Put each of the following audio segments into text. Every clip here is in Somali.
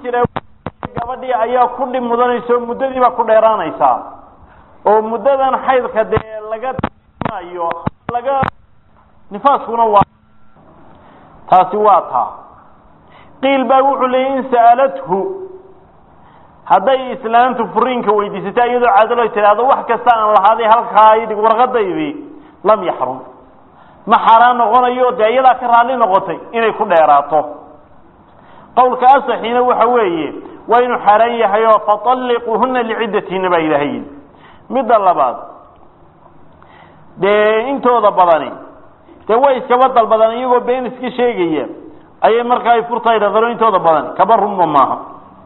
jira gabadhii ayaa ku dhib mudanaysa oo muddadiibaa ku dheeraanaysaa oo muddadan xaydka dee laga mayo laga nifaaskuna waa taasi waa taa qiil baa wuxuu leeyay in sa'alathu hadday islaamtu furiinka weydiisata iyadoo caadalo tidhaahdo wax kasta aan lahaaday halkaa idhig warqadaydii lam yaxrum ma xaaraan noqonayo dee iyadaa ka raalli noqotay inay ku dheeraato qowlka asaxiina waxa weeye waa inuu xaaraan yahay oo fatalliquuhuna liciddatiina baa ilaahay yidhi midda labaad dee intooda badani dee way iskaba dalbadaan iyagoo been iska sheegaya ayay markaa ay furta idhaqano intooda badan kaba runma maaha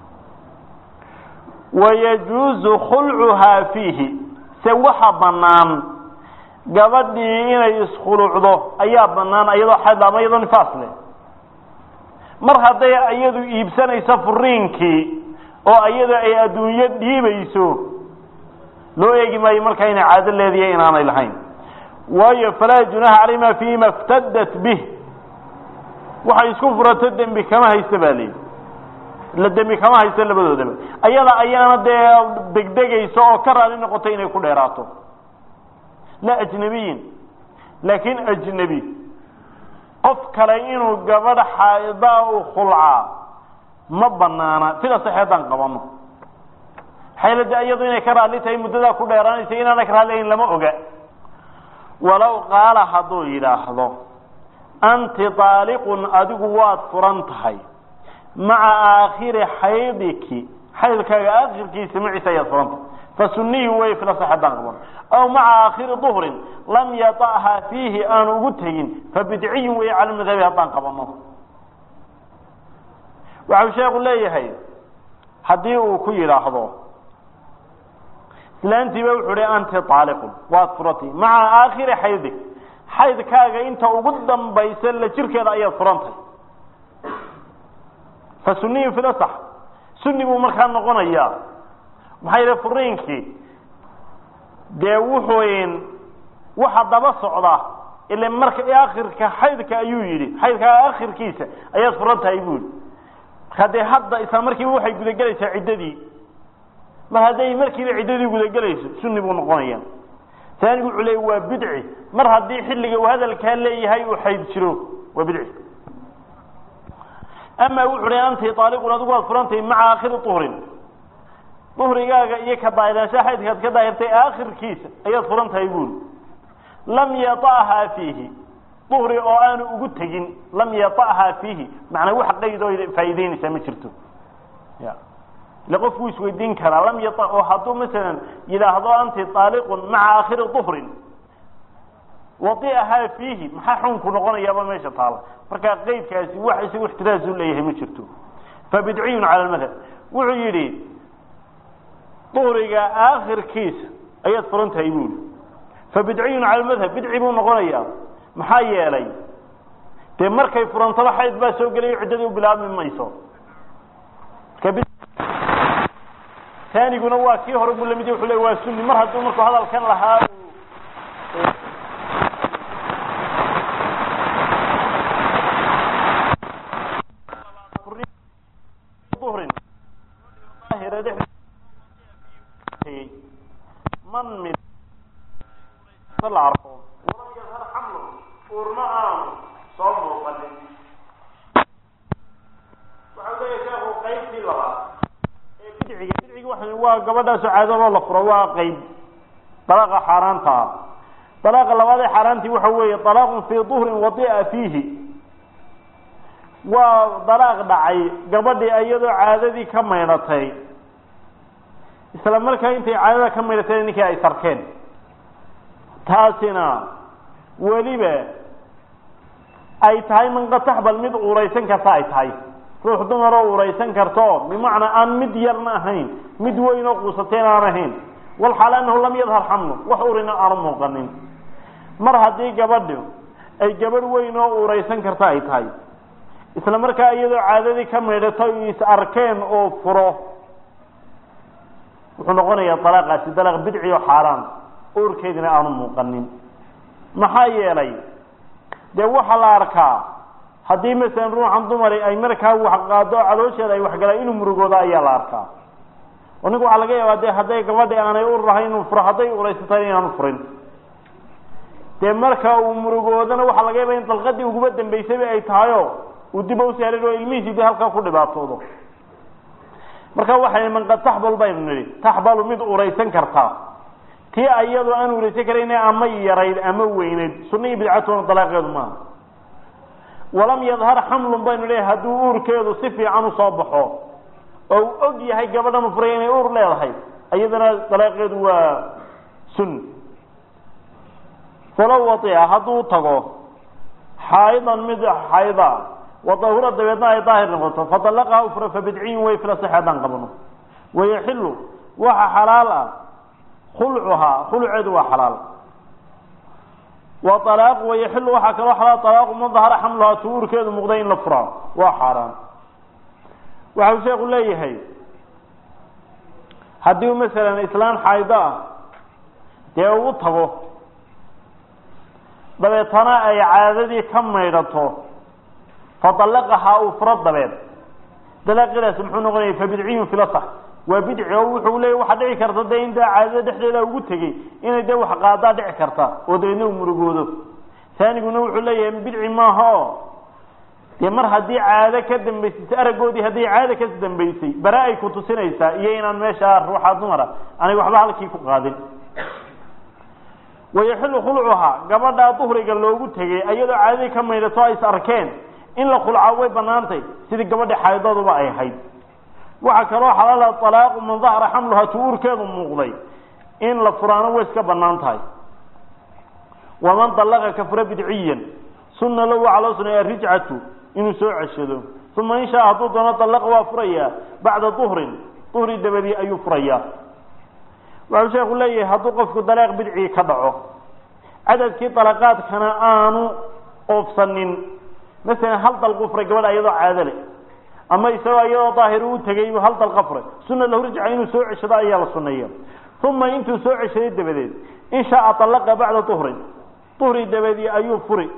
wayajuuzu khulcuhaa fiihi se waxa bannaan gabadhii inay iskhulucdo ayaa bannaan iyadoo xayd ama iyadoo nifaas leh mar hadday iyadu iibsanayso furiinkii oo iyada ay adduunyo dhiibayso loo eegi maayo markaa inay caado leediya inaanay lahayn waayo falaa junaha calayma fiima iftadat bih waxay isku furato dembi kama haysta baa leeyi la dembi kama haysto labadoodaba ayada ayaana dee degdegayso oo ka raali noqotay inay ku dheeraato la ajnabiyin laakiin ajnebi qof kale inuu gabadh xaadaa u khulcaa ma banaana sida saxeedaan qabano xaylada iyadu inay ka raalli tahay muddadaa ku dheeraanaysa inaana ka raalliayn lama oga walow qaala hadduu yidhaahdo anti aaliqun adigu waad furan tahay maca aakhiri xaydiki xaydkaaga aakhirkiisa maciisa ayaad furan tahay fasuniyi wey fila saxeedaan qabano aw maca aakhiri duhrin lam yata'ha fiihi aanu ugu tegin fabidciyin wey cala madhabi haddaan qabano waxau sheekhu leeyahay haddii uu ku yidhaahdo islaantiiba wuxuu hi anti aaliqun waad furatay maca aakhiri xaydik xaydkaaga inta ugu dambaysa la jirkeeda ayaad furantahay fa suniyin filasax sunni buu markaa noqonayaa maxaa yidhi furiinkii dee wuxuu waxa daba socda ile marka akhirka xaydka ayuu yidhi xaydkaaga akhirkiisa ayaad furan tahay buu yihi markaa dee hadda isla markiiba waxay gudagelaysaa ciddadii mar hadday markiiba ciddadii gudagelayso sunni buu noqonaya taanigu wuxuu leey waa bidci mar haddii xilliga uu hadalkaa leeyahay uu xayd jiro waa bidci ama wuxu hi anti aaliqun adigu waad furantahay maca aakhiri uhrin duhrigaaga iyo ka daahiraansha xaydkaad ka daahirtay aakhirkiisa ayaad furan tahay buuri lam yata'haa fiihi duhri oo aanu ugu tegin lam yata'haa fiihi macnaa wax qayd oo faa'iideynaysaa ma jirto ya ile qofku isweydiin karaa lam yata oo hadduu masalan yidhaahdo anti aaliqun maca aakhiri duhrin wadi'ahaa fiihi maxaa xunku noqonayaaba meesha taala markaa qeydkaasi wax isagu ixtiraasu leeyahay ma jirto fabidciyun cala lmadhab wuxuu yidhi duhriga aakhirkiisa ayaad furan tahay buuli fabidciyun cala lmadhab bidci buu noqonayaa maxaa yeelay dee markay furantaba xayd baa soo gelayo ciddadii u bilaabmi mayso taaniguna waa kii hore buu lamid wuxuu le waa sunni mar hadduu markuu hadalkan lahaa man mid la arko walam yadhar xamlu uurma aanu soo muuqanin waxau leeyahay sheekhu qaybtii labaad ee bidciga bidciga waxa waa gabadhaasoo caadadoo la furo waa qayb dalaaqa xaaraanta ah dalaaqa labaad ee xaaraantii waxa weeye dalaaqun fii duhrin wadi'a fiihi waa dalaaq dhacay gabadhii iyadoo caadadii ka maydhatay isla markaa intay caadada ka maydhatay ninkii ay sarkeen taasina weliba ay tahay manqataxbal mid uuraysan karta ay tahay ruux dumaroo uuraysan karto bimacnaa aan mid yarna ahayn mid weyn oo quusateen aan ahayn walxaal anahu lam yadhar xamlu wax urina aanu muuqanin mar haddii gabadhu ay gabadh weyn oo uuraysan karta ay tahay isla markaa iyadoo caadadii ka maydhato is arkeen oo furo wuxuu noqonayaa dalaaqaasi dalaaq bidci oo xaaraan uurkeedina aanu muuqanin maxaa yeelay dee waxaa la arkaa haddii masalan ruuxan dumari ay markaa wax qaado caloosheeda ay waxgalaan inuu murugooda ayaa la arkaa oo ninku waxaa laga yaabaa de hadday gabadhi aanay ur lahayn inuu furo hadday uraysatay inaanu furin dee marka uu murugoodana waxaa laga yaaba in dalqadii uguba dambaysayba ay tahayo uu dib u saarin oo ilmihiisii de halkaa ku dhibaatoodo marka waxay man qad taxbal baynu nidhi taxbalu mid uraysan kartaa tii ayadoo aan uraysan karayna ama yarayd ama weynayd sunna iyo bidcatuna dalaaqeedu maaha walam yadhar xamlun baynu leeyahay hadduu uurkeedu si fiican usoo baxo oo uu og yahay gabadhan u furay inay uur leedahay iyadana dalaaqeedu waa sun falow waia hadduu tago xaayidan mid xaayida wadahura dabeedna ay daahir noqoto fadalaqaha ufra fabidciyin way fila sax haddaan qabno wayaxilu waxa xalaal ah khulcuhaa khulceedu waa xalaal wa alaaq wayaxilu waxaa kaloo xalaal alaaqu man dahara xamluhaa tuurkeedu muuqday in la furaa waa xaaraan waxau sheeku leeyahay haddii masalan islaan xaayido ah dee uu tago dabeetana ay caadadii ka maydhato fadalaqahaa uu furo dabeed dalaaqidaas muxuu noqonaya fabidciyun filasax waa bidci oo wuxuu leeya waxaa dhici karta dee in daa caadada dhexdeeda ugu tegey inay dee wax qaadaa dhici karta oo dabeedna uu murugoodo taaniguna wuxuu leeyahay bidci maaha o dee mar haddii caado ka dambaysay aragoodii haddii caado ka dambaysay bara ay ku tusinaysaa iyo inaan meeshaa ruuxaa dumara aanay waxba halkii ku qaadin wayaxilu khulcuhaa gabadhaa duhriga loogu tegey iyadoo caadadii ka maydhato ay is arkeen in la khulcaa way banaantay sidii gabadhi xaydooduba ay ahayd waxaa kaloo xalaala alaaqu man dahara xamluhaa tu-uurkeedu muuqday in la furaano way iska banaan tahay waman dalaqa ka fura bidciyan sunna lahu waxaa loo suneeya rijcatu inuu soo ceshado uma in shaa hadduu doono dalaqa waa furayaa bacda duhrin duhri dabadii ayuu furayaa waxau sheeku leeyahay hadduu qofku dalaaq bidcii ka dhaco cadadkii dalaqaadkana aanu oofsanin masalan hal dalqu furay gabadha iyadoo caado leh ama isagoo iyadoo daahir u tegay hal dalqa furay sunna lahu rijca inuu soo ceshado ayaa la suneeya uma intuu soo ceshaday dabadeed in shaaa dalaqa bacda duhrin duhri dabadii ayuu furi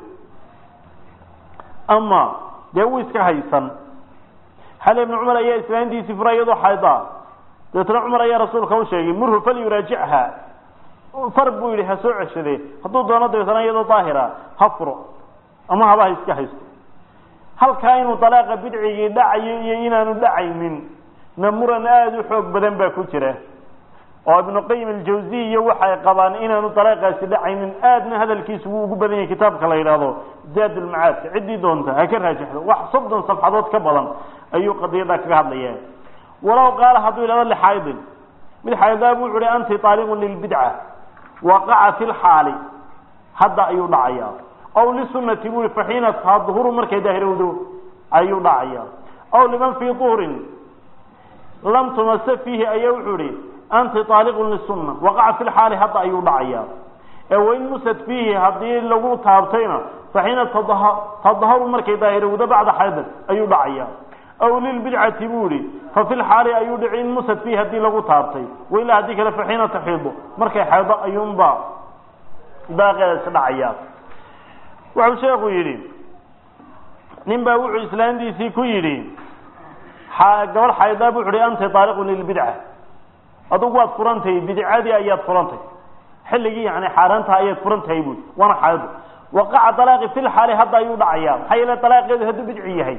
ama dee wuu iska haysan xali ibnu cumar ayaa islaantiisii furay iyadoo xayda dabeetna cumar ayaa rasuulka u sheegay murhu falyuraajichaa far buu yidhi ha soo ceshade hadduu doono dabeetna iyadoo daahira ha furo ama haba ha iska haysto halkaa inuu dalaaqa bidcigii dhacayo iyo inaanu dhacaynin na muran aada u xoog badan baa ku jira oo ibnu qayim aljawziya waxay qabaan inaanu dalaaqaasi dhacaynin aadna hadalkiisu wuu ugu badan yahay kitaabka la yidhaahdo zaad ulmacaadka ciddii doonta ha ka raajixdo wax soddon safxadood ka badan ayuu qadiyada kaga hadlaya walow qaala hadduu yidhahdo lixaydin mid xaydaa buu uhi anti taaliqun lilbidca waqaca fi lxaali hadda ayuu dhacayaa aw lisunati bui faxiina tadhuru markay daahirowdo ayuu dhacaya aw liman fii duhrin lam tumase fiihi ayaa wuxuu ihi anti taaliqun lisunna waqaca fi lxaali hadda ayuu dhacaya ee wain musad fiihi haddii lagu taabtayna faxiina tadharu markay daahirowdo bacda xaydin ayuu dhacaya aw lilbidcati buu ihi fa fi lxaali ayuu dhici in musad fiihi haddii lagu taabtay wailaa haddii kale faxiina taxiido markay xaydo ayuunba daaqeedas dhacaya wuxuu sheekhu yidhi nin baa wuxuu islaantiisii ku yidhi gabadh xaydaa bu wuxu hi anta taaliqun lilbidca adugu waad furantahay bidcadii ayaad furantahay xilligii yani xaaraantaha ayaad furan tahay bui waana xaydo waqaca dalaaqi fi lxaali hadda ayuu dhacaya maxaa yeele dalaaqeedu hadduu bidci yahay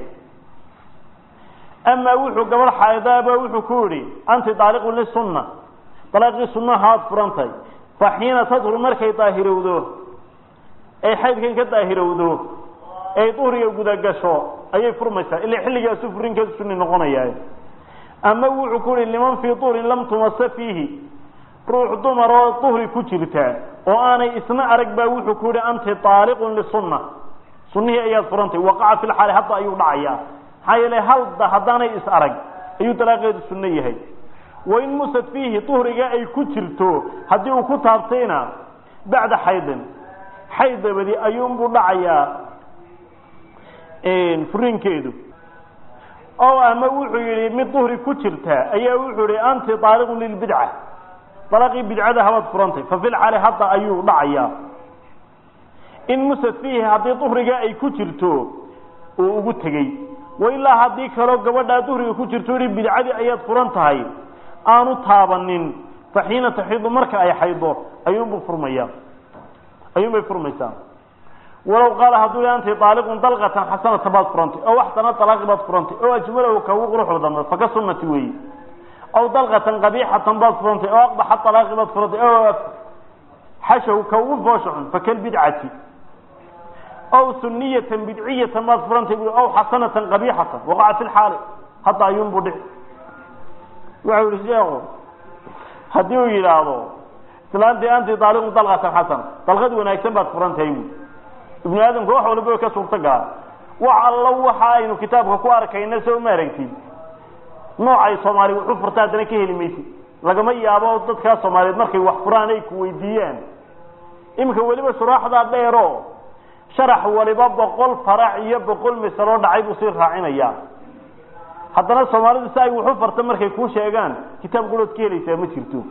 amaa wuxuu gabadh xaydaaba wuxuu ku yihi anti taaliqun lisunna dalaaqii sunnahaad furantahay fa xiina tadhur markay daahirowdo ay xaydkan ka daahirowdo ay duhriga gudagasho ayay furmaysaa ila xilligaasu furinkeedu sunni noqonaya ama wuxuu ku yihi liman fii duhrin lam tumase fiihi ruux dumar oo duhri ku jirta oo aanay isna arag baa wuxuu ku yihi anti taaliqun lisunna sunnihii ayaad furantay waqaca fi lxaali hadda ayuu dhacayaa maxaa yeele halda haddaanay is arag ayuu dalaaqeedu sunno yahay wain musad fiihi duhriga ay ku jirto haddii uu ku taabtayna bacda xaydin xayd dabadi ayuunbuu dhacayaa furinkeedu oo ama wuxuu yihi mid duhri ku jirta ayaa wuxuu yihi anti taaliqun lilbidca dalaqii bidcada habaad furantay fa fi lxaali hadda ayuu dhacayaa in musad fiihi haddii duhriga ay ku jirto uu ugu tegey wa ilaa haddii kaloo gabadhaa duhriga ku jirto ihi bidcadii ayaad furan tahay aanu taabanin fa xiina taxiidu marka ay xaydo ayuunbuu furmaya ayuunbay furmaysaa walow qaala hadduu anti aaliqun dalqatan xasanata baad furantay oo waxsana alaaqi baad furantay oo ajmalahu ka ugu quruxda dambe faka sunnati weeye aw dalqatan qabiixatan baad furantay oo aqbaxa alaaqi baad furantay oo xashahu ka ugu foosha xun fakalbidcati aw suniyatan bidciyatan baad furantay bu aw xasanatan qabiixatan waqaca fi lxaali hadda ayuunbuu dhici wuxuu yihi sheekhu haddii uu yidhaahdo islaantii anti aaliqun dalqatan xasana dalqad wanaagsan baad furantahay bu ibnu aadamka wax walba way ka suurto galaan wax allo waxa aynu kitaabka ku arkayna soo ma aragtid noocay soomaali wuxu furta haddana ka heli maysid lagama yaabo dadkaa soomaaliyeed markay wax furaan ay ku weydiiyaan iminka weliba shuraaxdaa dheero sharax waliba boqol farac iyo boqol misaloo dhacay buu sii raacinayaa haddana soomaalidu si ay wuxu farta markay kuu sheegaan kitaab gulood ka helaysaa ma jirto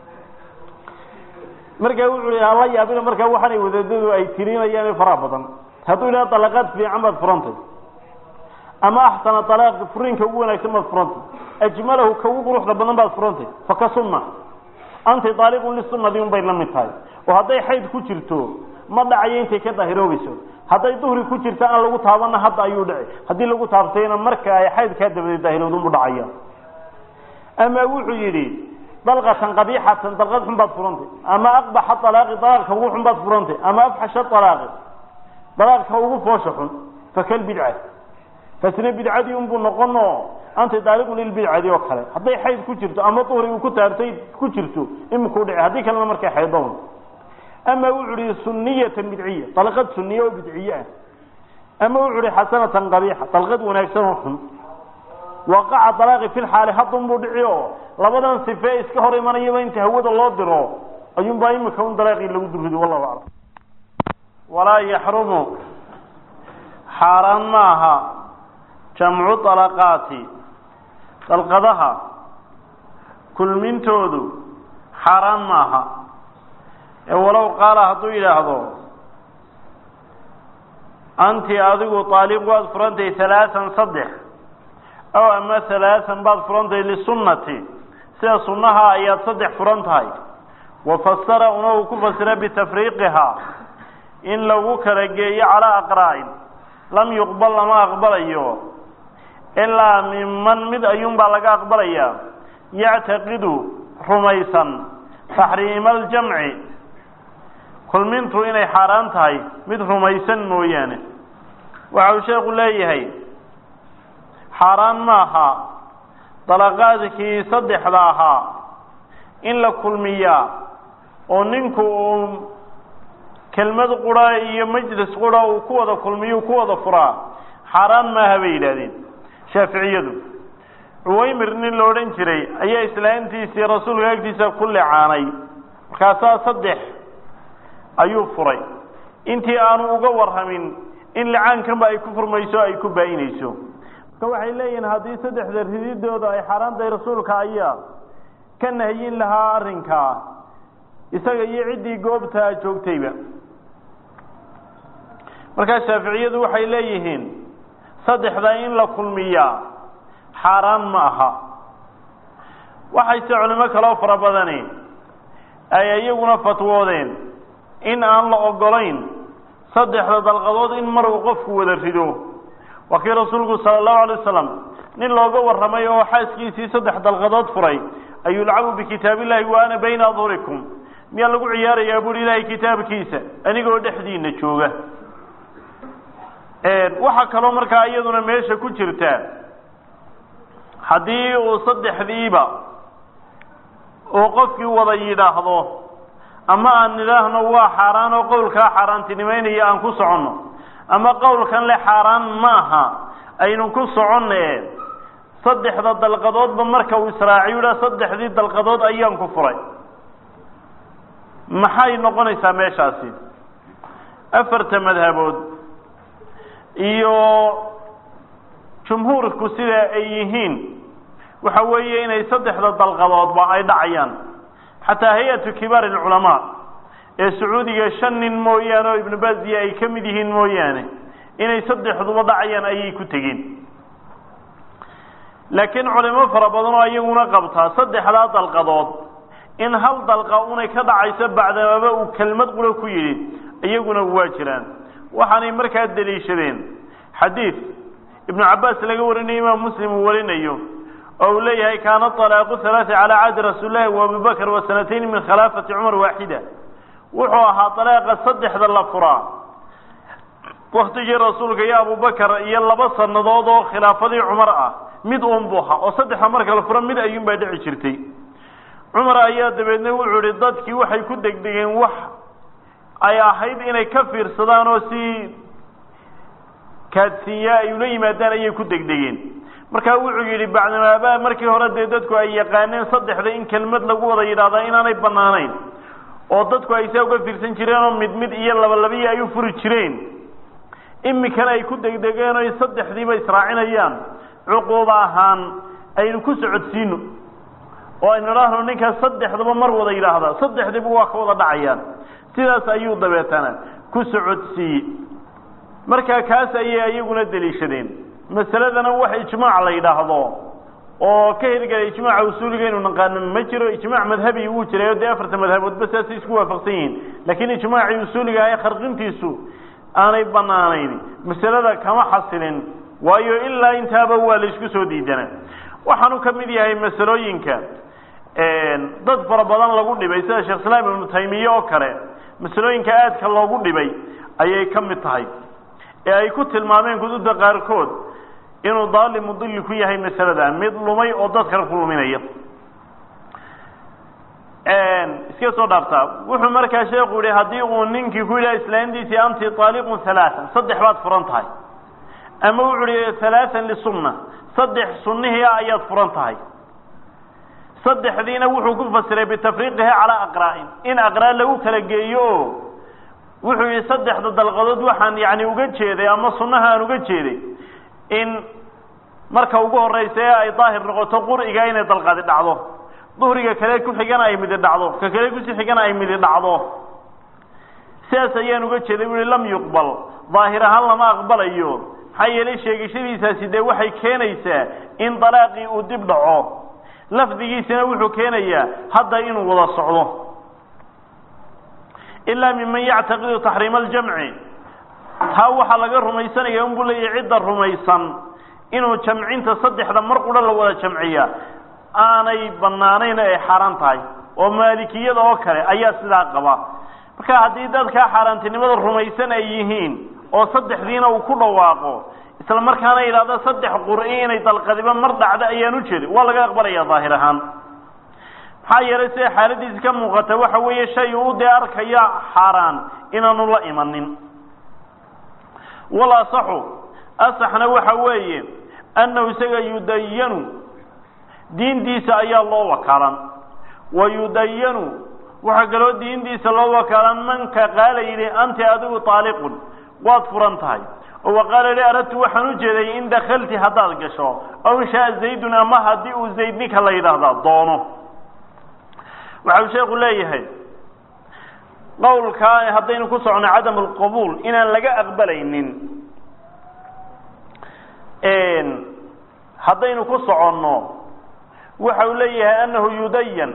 markaa wuxuu i hala yaabina markaa waxaanay wadaadadu ay tirinayaan faraha badan hadduu yidhaha dalaqaad fiican baad furantay ama axsana alaaqi furiinka ugu wanaagsan baad furantay ajmalahu ka ugu quruxda badan baad furantay faka sunna anti aaliqun lisunadi un bay la mid tahay oo hadday xayd ku jirto ma dhacayo intay ka daahiroobayso hadday duhri ku jirto aan lagu taabana hadda ayuu dhici haddii lagu taabtayna marka ay xaydkaa dabadeed daahirowdunbu dhacaya ama wuxuu yidhi dalqatan qabiixatan dalqad xun baad furantay ama aqbaxa alaaqi alaaqka ugu xun baad furantay ama afxasha alaaqi dalaaqka ugu foosha xun fakal bidca fasna bidcadii unbuu noqono anta daaliqun lilbidcadi oo kale hadday xayd ku jirto ama duhri uu ku taabtay ku jirto imikuu dhici haddii kalena markay xaydoon ama wuxuu ihi suniyatan bidciya dalqad suniya oo bidciye ah ama wuxuu ihi xasanatan qabiixa dalqad wanaagsan oo xun waqaca alaaqi fi lxaali haddun buu dhici oo labadan sife iska hor imanayaba inta hawada loo diro ayuunbaa imika un dalaaqii lagu durido wallahu aclam walaa yaxrumu xaaraan maaha jamcu alaqaati dalqadaha kulmintoodu xaaraan maaha ee walow qaala hadduu yidhaahdo anti adigu aaliq waad furantay halaaan saddex aw ama halaaan baad furantay lisunnati sida sunnaha ayaad saddex furan tahay wa fasara una uu ku fasira bitafriiqihaa in lagu kala geeyo calaa aqraa'in lam yuqbal lama aqbalayo ilaa miman mid ayuunbaa laga aqbalayaa yactaqidu rumaysan taxriima aljamci kulmintu inay xaaraan tahay mid rumaysan mooyaane waxa uu sheekhu leeyahay xaaraan maaha dalaqaadkii saddexda ahaa in la kulmiyaa oo ninku uu kelmad qura iyo majlis qura uu ku wada kulmiyo ku wada furaa xaaraan maaha bay yidhaahdeen shaaficiyadu cuwaymir nin la odhan jiray ayaa islaantiisii rasuulka agtiisa ku lecaanay markaasaa saddex ayuu furay intii aanu uga warramin in licaankanba ay ku furmayso ay ku baa-inayso marka waxay leeyihiin haddii saddexda rididooda ay xaaraantahay rasuulka ayaa ka nahyin lahaa arrinkaa isaga iyo ciddii goobtaa joogtayba markaa shaaficiyadu waxay leeyihiin saddexda in la kulmiyaa xaaraan ma aha waxayse culimo kaloo fara badani ay iyaguna fatwoodeen in aan la ogolayn saddexda dalqadood in mar uu qofku wada rido waa kii rasuulku sala allahu alay wasalam nin looga warramay oo xaaskiisii saddex dalqadood furay ayulcabu bikitaab illahi wa ana bayna adhurikum miyaa lagu ciyaarayaa buuhi ilaahay kitaabkiisa anigoo dhexdiina jooga waxaa kaloo markaa iyaduna meesha ku jirta haddii uu saddexdiiba uu qofkii wada yidhaahdo ama aan nidhaahno waa xaaraan oo qowlkaa xaaraantinimeynaya aan ku soconno ama qowlkan le xaaraan maaha aynu ku soconne saddexda dalqadoodba marka uu israaciyo idhaa saddexdii dalqadood ayaan ku furay maxay noqonaysaa meeshaasi afarta madhabood iyo jumhuurku sida ay yihiin waxa weeye inay saddexda dalqadoodba ay dhacayaan xataa hay-atu kibaar alculamaa ee sacuudiga shan nin mooyaane oo ibnu baziya ay ka mid yihiin mooyaane inay saddexduba dhacayaan ayay ku tegeen laakiin culimo fara badan oo iyaguna qabtaa saddexdaa dalqadood in hal dalqa unay ka dhacayso bacdamaba uu kelmad qura ku yidhi iyaguna waa jiraan waxaanay markaa deliishadeen xadiid ibnu cabbaas laga warinayo imaam muslim uu warinayo oo uu leeyahay kaana طalaaqu halaثa calى cahdi rasuuli llahi wa abi bakr wa sanatayn min khilaafati cumar waaxida wuxuu ahaa dalaaqa saddexda la furaa waktigii rasuulka iyo abubakar iyo laba sanadood oo khilaafadii cumar ah mid uun buu ahaa oo saddexda marka la furo mid ayuun baa dhici jirtay cumar ayaa dabeedna wuxuu ihi dadkii waxay ku degdegeen wax ay ahayd inay ka fiirsadaan oo si kaadsiinya ay ula yimaadaan ayay ku degdegeen markaa wuxuu yidhi bacdamaaba markii hore dee dadku ay yaqaaneen saddexda in kelmad lagu wada yidhahdaa inaanay banaanayn oo dadku ay saa uga fiirsan jireen oo mid mid iyo labalabaiyo ay u furi jireen imikana ay ku degdegeen o saddexdiiba israacinayaan cuquuba ahaan aynu ku socodsiino oo aynu idhaahno ninkaas saddexdaba mar wada yidhaahdaa saddexdiiba waa ka wada dhacayaan sidaas ayuu dabeetana ku socodsiiye markaa kaas ayay iyaguna deliishadeen masaladana wax ijmaac la yidhaahdo oo ka hirgelay ijmaaca usuuliga inu naqaano ma jiro ijmaac madhabi wuu jiray oo dee afarta madhaboodba saasay isku waafaqsan yihiin laakiin ijmaacii usuuliga ah ee kharqintiisu aanay banaanayn masalada kama xasilin waayo ilaa intaaba waa la isku soo diidana waxaanu ka mid yahay masalooyinka dad fara badan lagu dhibay sida sheekh islaam ibnu taymiye oo kale masalooyinka aadka loogu dhibay ayay ka mid tahay ee ay ku tilmaameen kutubta qaarkood inuu daali mudili ku yahay masalada mid lumay oo dadkana ku luminaya iska soo dhaaftaa wuxuu markaa sheekhu yihi haddii uu ninkii ku yidhaha islaantiisii anti aaliqun halaaan saddex baad furan tahay ama wuxuu yihi halaaan lisunna saddex sunnihii ah ayaad furan tahay saddexdiina wuxuu ku fasiray bitafriiqiha calaa aqraa'in in aqraa lagu kala geeyo oo wuxuu yihi saddexda dalqadood waxaan yani uga jeeday ama sunnaha aan uga jeeday in marka ugu horeysa ee ay daahir noqoto qur'iga inay dalqadi dhacdo duhriga kale ku xigana ay midi dhacdo ka kale kusi xigana ay midi dhacdo sidaas ayaan uga jeeday u i lam yuqbal daahir ahaan lama aqbalayo maxaa yeelay sheegashadiisaasi dee waxay keenaysaa in dalaaqii uu dib dhaco lafdigiisina wuxuu keenayaa hadda inuu wada socdo ilaa miman yactaqidu taxriima aljamci taa waxaa laga rumaysanaya unbuu leeyahy cidda rumaysan inuu jamcinta saddexda mar qura la wada jamciya aanay banaanayn ay xaaraan tahay oo maalikiyada oo kale ayaa sidaa qaba marka haddii dadkaa xaaraantinimada rumaysan ay yihiin oo saddexdiina uu ku dhawaaqo isla markaana yidhahdo saddex qur'i inay dalqadiba mar dhacdo ayaan u jeedin waa laga aqbalaya daahir ahaan maxaa yeelay sida xaaladiisi ka muuqata waxa weeye shay uu dee arkaya xaaraan inaanu la imanin wal asaxu asaxna waxa weeye annahu isaga yudayanu diintiisa ayaa loo wakaalan wa yudayanu waxaa kaloo diintiisa loo wakaalan manka qaala yidhi anti adigu taaliqun waad furan tahay oo waqaala li aradtu waxaan u jeeday in dakalti haddaad gasho aw inshaa zaydun ama haddii uu zayd ninka la yidhaahdaa doono waxau sheekhu leeyahay qowlkaa haddaynu ku socono cadam alqabuul inaan laga aqbalaynin haddaynu ku soconno waxa uu leeyahay annahu yudayan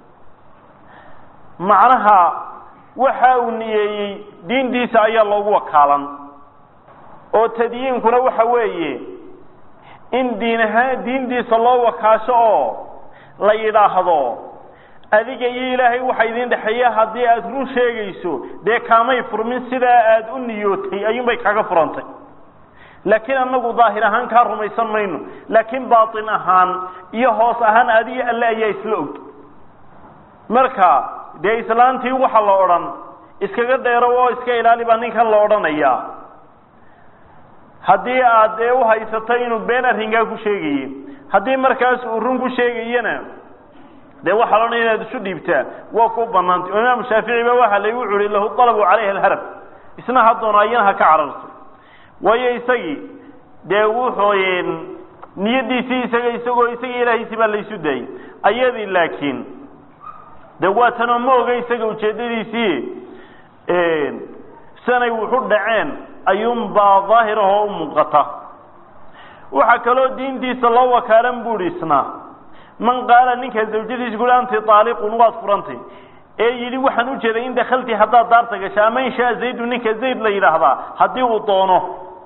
macnaha waxa uu niyeeyey diintiisa ayaa loogu wakaalan oo tadyiinkuna waxa weeye in diin ahaan diintiisa loo wakaasho oo la yidhaahdo adiga iyo ilaahay waxa idin dhexeeya haddii aada run sheegayso dee kaamay furmin sidaa aada u niyootay ayuunbay kaga furantay laakiin anagu daahir ahaan kaa rumaysan mayno laakiin baatin ahaan iyo hoos ahaan adiga alle ayaa isla og marka dee islaantii waxa la odhan iskaga dheero oo iska ilaali baa ninkan la odhanayaa haddii aad dee uhaysato inuu been arrinkaa ku sheegaye haddii markaas uu run ku sheegayana dee waxaa la odhanaya inaad isu dhiibtaa waa ku banaantay oo imaamu shaafici ba waxa la wuxu uhi lahu dalabu calayha alharab isna ha doono ayana ha ka cararto waayo isagii dee wuxuu niyadiisii isaga isagoo isagii ilaahiisii baa laysu daayey ayadii laakiin de waa tanoo ma oga isaga ujeedadiisii sanay wuxu dhaceen ayuunbaa daahirahoo u muuqata waxaa kaloo diintiisa loo wakaalan buuhi isna man qaala ninka zawjadiisa kuhi anti aaliqun waad furantay ee yidhi waxaan u jeeday in dakalti haddaad daarta gasho ama in shaa zaydu ninka zayd la yidhaahdaa haddii uu doono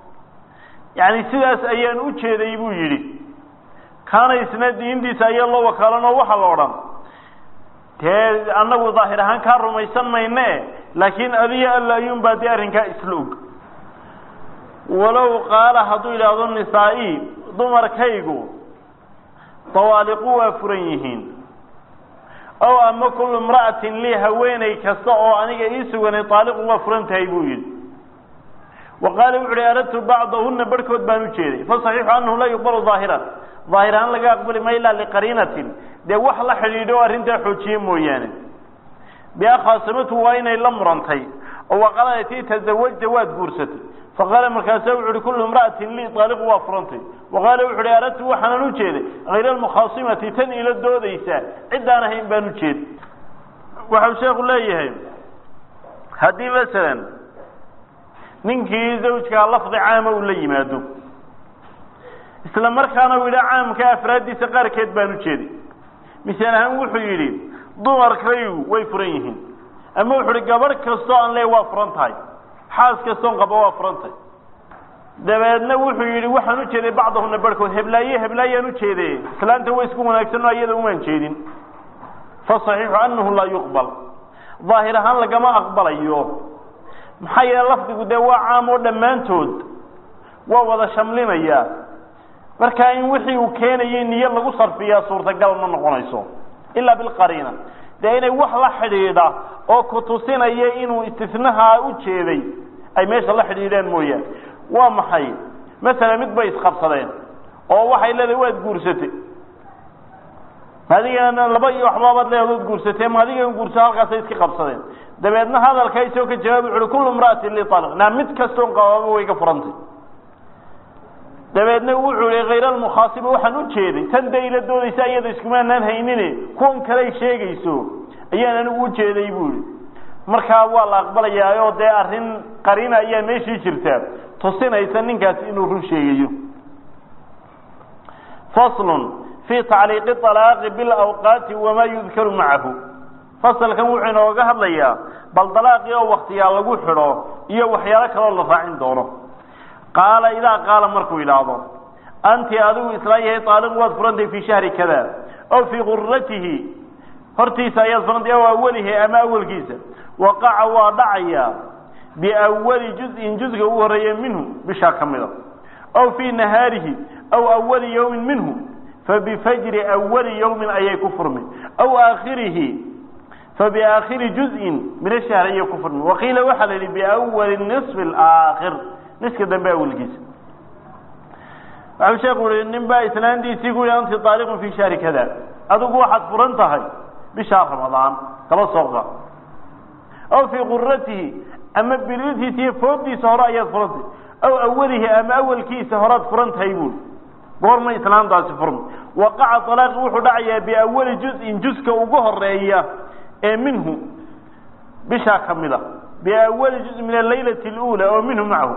yani sidaas ayaan u jeeday buu yidhi kaana isna diintiisa ayaa loo wakaalanoo waxaa la odhan dee annagu daahir ahaan kaa rumaysan mayne laakiin adiyo alla ayuun baa dee arrinkaa isla og walow qaala hadduu yidhaahdo nisaa-i dumarkaygu dawaaliqu waa furan yihiin ow ama kullu imra'atin lii haweeney kasta oo aniga ii suganay daaliqun waa furan tahay buu yidhi wa qaala wuxu uhi aradtu bacdahuna barhkood baan u jeeday fasaxiixu anahu laa yuqbalu daahiran daahir ahaan laga aqbali ma ilaa liqariinatin dee wax la xidhiidho o arrintaa xoojiye mooyaane bia khaasamatu waa inay la murantay oo waqaladati tazawajta waad guursatay faqaala markaasa wuxu uhi kullu imra'atin lii daaliqu waa furantay waqaala wuxu uhi aradtu waxaanan u jeeday hayra almukhaasimati tan ila doodaysa ciddaan ahayn baan u jeeday waxau sheekhu leeyahay haddii masalan ninkii zawjkaa lafdi caama uu la yimaado isla markaana uu yidha caamka afraaddiisa qaarkeed baan u jeeday misaal ahaan wuxuu yidhi dumarkaygu way furan yihiin ama wuxu uhi gabadh kastoo aan leey waa furan tahay xaas kastoon qaba waa furan tahay dabeedna wuxuu yidhi waxaan u jeeday bacdahuna barhkood heblaaye heblaayaan u jeeday islaanta way isku wanaagsanoo iyada umaan jeedin fasaxiixu anahu laa yuqbal daahir ahaan lagama aqbalayo maxaa yeele lafdigu dee waa caam oo dhammaantood waa wada shamlinaya markaa in wixii uu keenayay niyo lagu sarfiyaa suurtagal ma noqonayso ilaa bilqariina dee inay wax la xidhiidha oo ku tusinaya inuu istisnahaa u jeeday ay meesha la xidhiidhaan mooyaane waa maxay masalan mid bay isqabsadeen oo waxay leedahay waad guursatay maadigana laba iyo waxbaabaad leedaood guursatee maadigan guursa halkaasay iska qabsadeen dabeedna hadalka isagoo ka jawaab wuxu uhi kullu imra'atin li talaq naa mid kastoon qabaaba way ka furantay dabeedna wuxuu ihi hayr almukhaasiba waxaan u jeeday tan dee ila doodaysa iyada iskumaanaan haynine kuwan kaley sheegayso ayaan anigu u jeeday buu ihi markaa waa la aqbalayaa oo dee arrin qariina ayaa meeshii jirta tusinaysa ninkaasi inuu run sheegayo faslun fii tacliiqi alaaqi bilawqaati wamaa yudkaru macahu fasalkan wuxuu inooga hadlayaa bal dalaaqii oo waktiyaa lagu xidho iyo waxyaalo kaloo la raacin doono qaala idaa qaala markuu yidhaahdo anti adigu isla yahay aaliq waad furantay fii shahri kada ow fii guratihi hortiisa ayaad furantay aw awalihi ama awalkiisa waqaca waa dhacaya biawali juzin juzga ugu horeeya minhu bishaa ka mida ow fii nahaarihi aw awali yawmin minhu fabifajri awali yawmin ayay ku furmi aw aakhirihi fabiaakhiri juzin min ashahr ayay ku furmi waqiila waxaa la yidhi biawali nisfi alaakhir niska dambe awalkiisa waxau sheekhu yihi nin baa islaantiisii ku yihi anti aaliqun fii shahri kada adigu waxaad furan tahay bishaa ramadaan kaba sooqa aw fii quratihi ama bilitiisa iyo foodiisa hore ayaad furantay aw awalihi ama awalkiisa horaad furan tahay buuri goorma islaantaasi furma waqaca alaaqi wuxuu dhacayaa biawali juzin juska ugu horeeya ee minhu bishaa ka mida biawali juz min alaylati اlula oo minhu macahu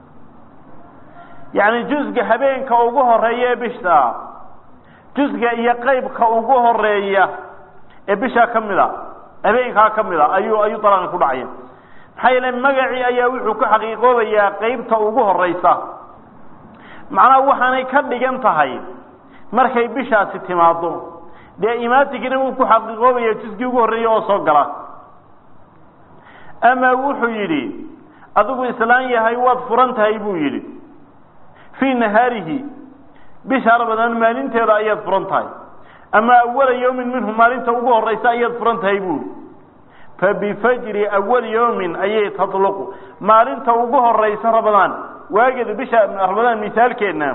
yani jusga habeenka ugu horeeya ee bisha jusga iyo qeybka ugu horeeya ee bishaa ka mid a habeenkaa ka mid a ayuu ayuu dalaaqi ku dhacaya maxaa yeele magacii ayaa wuxuu ku xaqiiqoobayaa qeybta ugu horeysa macnaha waxaanay ka dhigan tahay markay bishaasi timaado dee imaatigina wuu ku xaqiiqoobaya jusgii ugu horreeya oo soo gala ama wuxuu yidhi adigu islaan yahay waad furan tahay buu yidhi fii nahaarihi bisha ramadaan maalinteeda ayaad furan tahay ama awala yawmin minhu maalinta ugu horeysa ayaad furan tahay buuri fabifajri awali yawmin ayay tatluqu maalinta ugu horeysa ramadaan waageeda bisha ramadaan misaalkeedna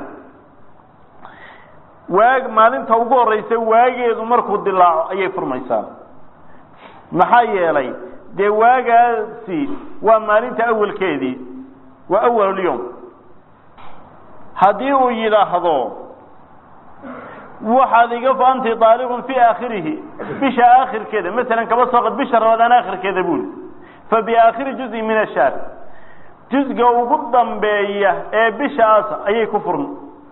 waag maalinta ugu horeysa waageedu markuu dilaaco ayay furmaysaa maxaa yeelay dee waagaasi waa maalinta awalkeedii waa awalulyawm haddii uu yidhaahdo waxaad iga anti aaliqun fii aakhirihi bisha aakhirkeeda masalan kaba soo qad bisha ramadaan aakhirkeeda buuli fa biaakhiri juzin min ashaar jusga ugu dambeeya ee bishaas ayay ku furmi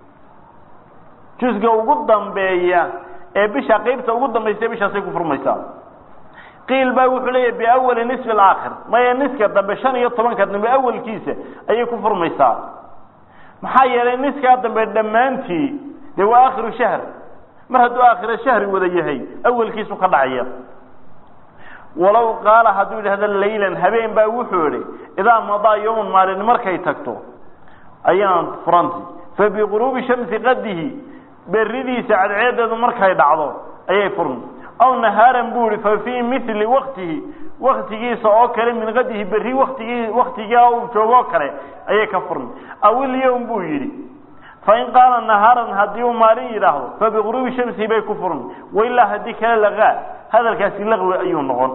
jusga ugu dambeeya ee bisha qeybta ugu dambaysa bishaasay ku furmaysaa qiil baa wuxuu leeyahy biawali nisfi alaakhir maya niska dambe shan iyo tobanka dambe awalkiisa ayay ku furmaysaa maxaa yeelay niskaa dambe dhammaantii dee waa aakhiru shahr mar hadduu aakhira shahri wada yahay awalkiisu ka dhacaya walow qaala hadduu yidhahdo laylan habeen baa wuxuu idhi idaa madaa yowman maalin markay tagto ayaan furanti fa biquruubi shamsi qadihi beridiisa cadceedeedu markay dhacdo ayay furmi aw nahaaran buu ihi fa fii mili waktihi waktigiisa oo kale min qadihi berri watigii waktigaa uu joogo oo kale ayay ka furmi aw ilyowm buu yidhi fain qaala nahaaran haddii uu maalin yidhaahdo fa biquruubi shamsi bay ku furmi wailaa haddii kale lagaa hadalkaasi laqwi ayuu noqon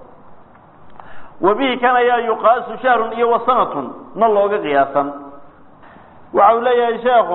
wa bihi kan ayaa yuqaasu shahrun iyo wasanatun na looga qiyaasan waxa uu leeyahay sheekhu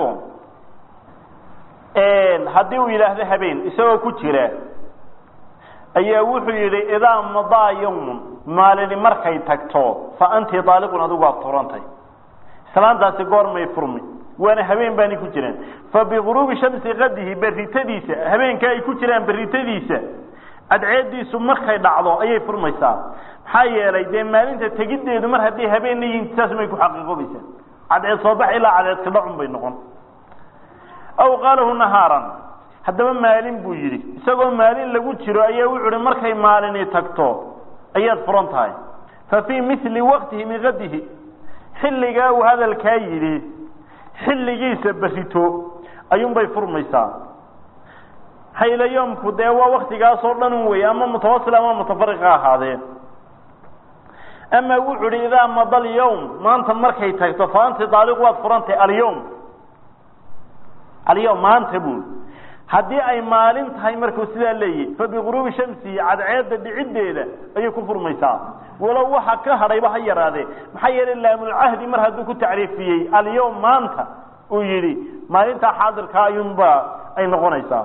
haddii uu yidhaahdo habeen isagoo ku jira ayaa wuxuu yidhi idaa madaa yawmun maalini markay tagto fa anti daaliqun adigu waad furantay islaantaasi goormay furmi waana habeen baani ku jiraan fa biguruubi shamsi qadihi berritadiisa habeenka ay ku jiraan berritadiisa cadceediisu markay dhacdo ayay furmaysaa maxaa yeelay dee maalinta tegiddeedu mar haddii habeenna yihiin saas may ku xaqiiqoobaysaa cadceed soo bax ilaa cadceedka dhacun bay noqon aw qaalahu nahaaran haddaba maalin buu yidhi isagoo maalin lagu jiro ayaa wuxu uhi markay maalini tagto ayaad furan tahay fa fii mili waqtihi min qadihi xilligaa uu hadalkaa yidhi xilligiisa berito ayuunbay furmaysaa haylayoomku dee waa waktigaasoo dhan un wey ama mutawasil ama mutafariqa ahaadeen ama wuxuu hi idaa mada alyawm maanta markay tagto fa anti daaliq waad furantay alyawm alyawm maanta buu haddii ay maalin tahay markuu sidaa leeyahy fa biguruubi shamsi cadceedda dhiciddeeda ayay ku furmaysaa walow waxa ka hadhayba ha yaraadee maxaa yeelay laamulcahdi mar hadduu ku tacriifiyey alyawm maanta uu yidhi maalintaa xaadirkaa ayuunba ay noqonaysaa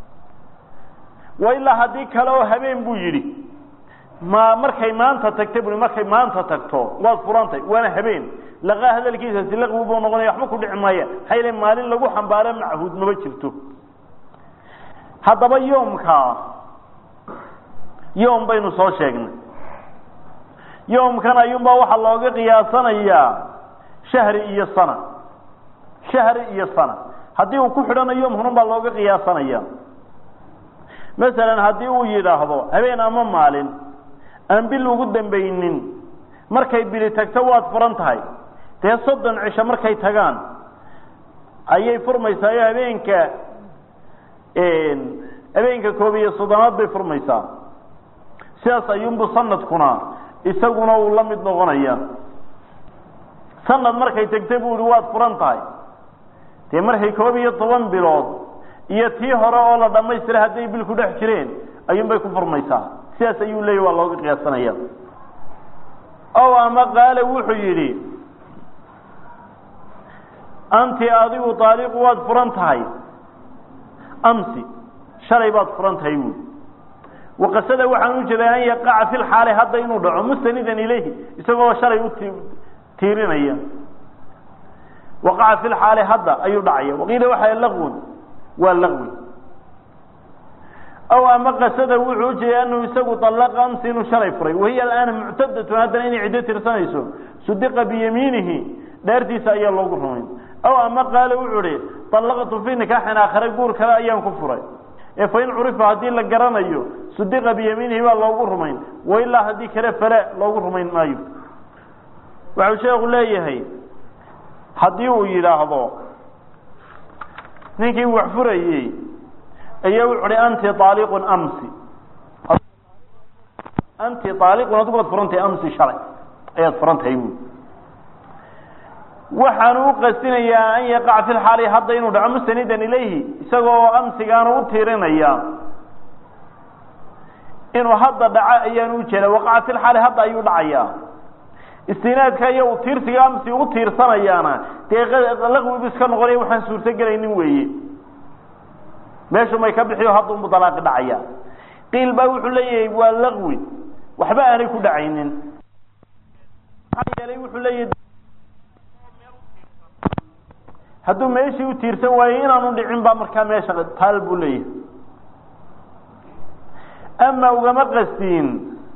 wa ilaa haddii kale oo habeen buu yidhi ma markay maanta tagta bui markay maanta tagto waad furantay waana habeen laqaa hadalkiisasi laqwi buu noqonaya waxba ku dhici maaya maxaa yeele maalin lagu xambaaro machuud maba jirto haddaba yoomkaa yoom baynu soo sheegnay yoomkan ayuunbaa waxaa looga qiyaasanayaa shahri iyo sana shahri iyo sana haddii uu ku xidhanayo yoom hunun baa looga qiyaasanaya masalan haddii uu yidhaahdo habeen ama maalin aan bil ugu dambaynin markay bili tagto waad furan tahay dee soddon cisho markay tagaan ayay furmaysaa oo habeenka habeenka koob iyo soddonaad bay furmaysaa sidaas ayuunbu sanadkuna isaguna uu la mid noqonaya sanad markay tagta bu uhi waad furan tahay dee markay koob iyo toban bilood iyo tii hore oo la dhammaystira hadday bil ku dhex jireen ayuunbay ku furmaysaa sidaas ayuu leeyahy waa looga qiyaasanaya ow ama qaale wuxuu yidhi anti adigu daaliqu waad furan tahay amsi shalay baad furan tahay buui waqasada waxaan u jeeday an yaqaca fi lxaali hadda inuu dhaco mustanidan ilayhi isagoo shalay u tiirinaya waqaca fi lxaali hadda ayuu dhacaya waqiila waxaa laqwun waa laqwi aw ama qasada wuxuu ujeeday anahu isagu alaqa amsi inuu shalay furay wahiya alaana muctadatun haddana inay ciddo tirsanayso sudiqa biyamiinihi dheertiisa ayaa loogu rumayn aw ama qaale wuxuu hi allaqtu fii nikaaxin aakhare guur kale ayaan ku furay ee fain curifa haddii la garanayo sudiqa biyamiinihi baa loogu rumayn wailaa haddii kale fale loogu rumayn maayo waxau sheekhu leeyahay haddii uu yidhaahdo ninkii wax furayey ayaa wuxu hi anti aaliqun amsi anti aaliqun adigu waad furantahay amsi shalay ayaad furantahay buui waxaanu u qastinayaa an yaqaca fi lxaali hadda inuu dhaco mustanidan ilayhi isagoo amsigaanu u tiirinaya inuu hadda dhaco ayaanu ujeeda waqaca fi lxaali hadda ayuu dhacayaa istinaadka iyo u tiirsiga amsi u tiirsanayaana dee laqwibu iska noqonaya waxaan suurto gelaynin weeye meeshu may ka bixiyo haddunbu dalaaqi dhacaya qiil baa wuxuu leeyahay waa laqwi waxba aanay ku dhacaynin maxaa yeelay wuxuu leeyahay hadduu meeshii u tiirsan waayo inaanu dhicin baa markaa meesha taal buu leeyahay ama ugama qastiin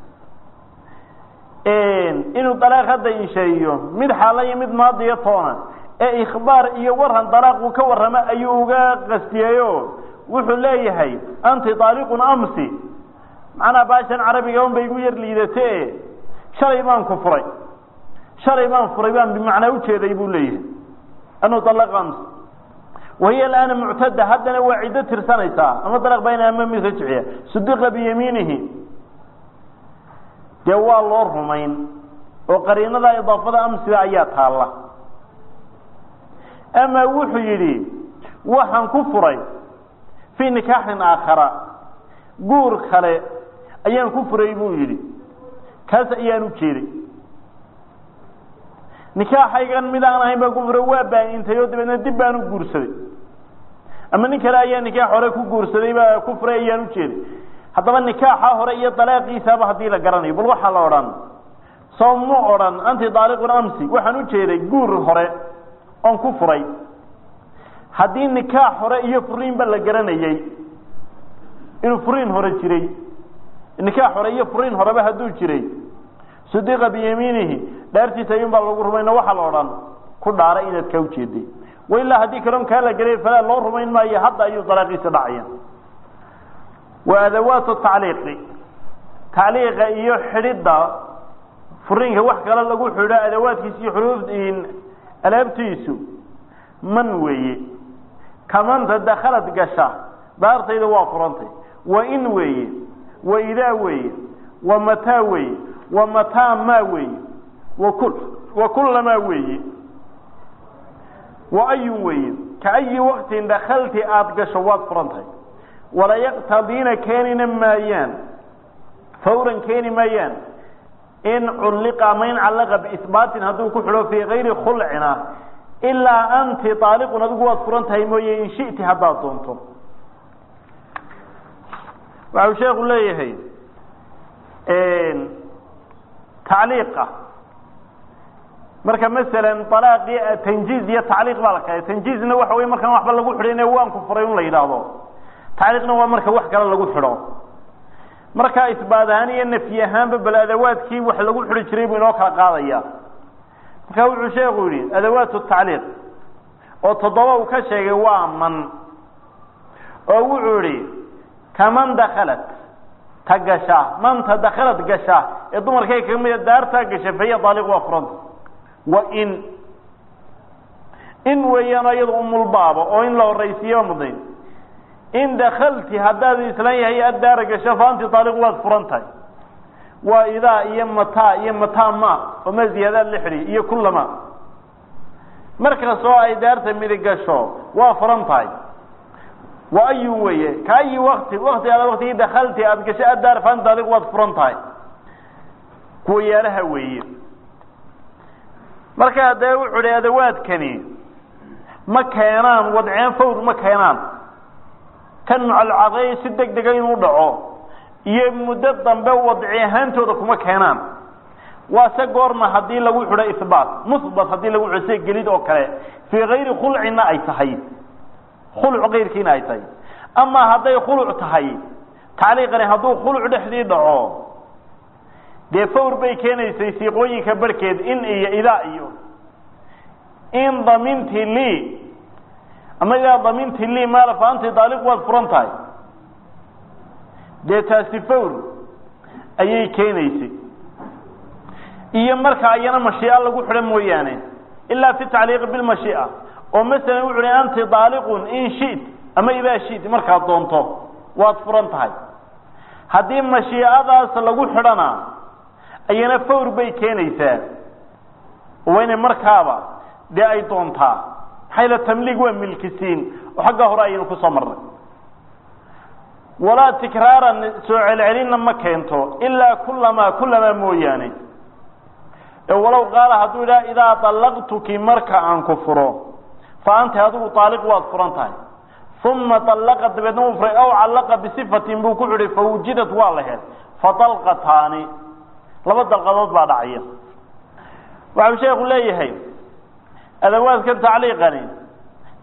inuu dalaaq hadda insheeyo mid xaala iyo mid maadiyo toona ee ikhbaar iyo waran dalaaq uu ka warramo ayuu uga qastiyeyo wuxuu leeyahay anti daaliqun amsi macnaa baashan carabiga un bay igu yar liidate shalay baan ku furay shalay baan furay baan bimacnaa ujeeday buu leeyahay anuu dalaq amsi wahiya alaana muctada haddana waa ciddo tirsanaysaa ama dalaq bayna ama mid rajciya sudiqa biyamiinihi dee waa loo rumayn oo qariinada idaafada amsiga ayaa taalla ama wuxuu yidhi waxaan ku furay fii nikaaxin aakhara guur kale ayaan ku furay buu yidhi kaas ayaan u jeeday nikaaxaygan mid aan ahayn baan ku furay waa baa-intay oo dabeedna dib baan u guursaday ama nin kale ayaa nikaax hore ku guursaday baa ku furay ayaan u jeeday haddaba nikaaxa hore iyo dalaaqiisaaba haddii la garanayo bal waxaa la odhan soo mu odhan anti daaliqun amsi waxaan u jeeday guur hore oon ku furay haddii nikaax hore iyo furiinba la garanayey inuu furiin hore jiray nikaax hore iyo furiin horeba hadduu jiray sudiqa biyamiinihi dhaartiisa ayuun baa lagu rumayno waxaa la odhan ku dhaara inaad kaa ujeeday wailaa haddii kaloon kaa la gelay falaa loo rumayn maayo hadda ayuu dalaaqiisa dhacaya wa adawaatu tacliiqi tacliiqa iyo xidhidda furiinka wax kale lagu xidho adawaadkiisa iyo xuruuf alaabtiisu man weeye kamanta dakhalad gasha daartayda waa furantay wa in weeye wa idaa weeye wa mataa weeye wa mataa maa weeye wakul wa kullamaa weeye wa ayun weeye ka ayi waktin dakhalti aada gasho waad furantahay wala yaqtadiina keenina maayaan fawran keeni maayaan in culliqa ama in callaqa biisbaatin hadduu ku xidho fii kayri khulcina ilaa anti aaliqun adigu waad furan tahay mooye in shiti haddaad doonto waxau sheeku leeyahay tacliiqa marka masalan alaaqii tanjiiz iyo tacliiq baa la kala tanjiizna waxa wey markaan waxba lagu xidhin waan ku furay un la yidhaahdo tacliiqna waa marka wax kale lagu xidho markaa isbaad ahaan iyo nafyi ahaanba bal adawaadkii wax lagu xidhi jiray buu inoo kala qaadaya marka wuxuu sheeku yihi adawaat tacliiq oo toddoba uu ka sheegay waa man oo wuxuu yihi kaman dakhalat ta gasha manta dakhalad gasha ee dumarkay kaga mida daartaa gasha fahiya daaliq waa furanta wa in in weeyaan iyada umulbaaba oo in la horaysiiyo mudnayn in dakalti haddaad islan yahay addaara gasho fa anti daaliq waad furan tahay waa idaa iyo mataa iyo mataa ma oo ma ziyaadaad la xidhiy iyo kullama markastoo ay daarta midig gasho waa furan tahay wa ayun weeye ka ayi wakti wakti aad waktigii dakalti aada gasho addaar fa anti daaliq waad furan tahay kuwa yaalaha weeye markaa dee wuxuu hi adawaadkani ma keenaan wadceen fawr ma keenaan kan mucalcaqeey si deg dega inuu dhaco iyo muddo dambe wadci ahaantooda kuma keenaan waa se goorma haddii lagu xidho ihbaat muhbat haddii lagu xidho sida gelid oo kale fii kayri khulcina ay tahay khuluc kayrkiina ay tahay amaa hadday khuluc tahay tacliiqani hadduu khuluc dhexdii dhaco dee fawr bay keenaysay siiqooyinka barhkeed in iyo idaa iyo in daminti lii ama idaa daminti lii maala fa anti daaliq waad furan tahay dee taasi fawr ayay keenaysay iyo marka ayana mashiica lagu xidho mooyaane ilaa fi tacliiqi bilmashiica oo masalan wuxu uhi anti daaliqun in shit ama idaa shit markaad doonto waad furan tahay haddii mashiicadaas lagu xidhana ayana fawr bay keenaysaa waa inay markaaba dee ay doontaa maxayla tamliig waa milkisiin oo xagga hore ayaynu kusoo marnay walaa tikraaran soo celcelinna ma keento ilaa kullamaa kullamaa mooyaane ee walow qaala hadduu idhaha idaa dallaqtuki marka aan ku furo fa anti adigu daaliq waad furan tahay uma dallaqa dabeedna uu furay aw callaqa bisifatin buu ku xidhay fa wujidad waa la hel fa dalqataani laba dalqadood baa dhacaya waxau sheeku leeyahay adawaadkan tacliiqani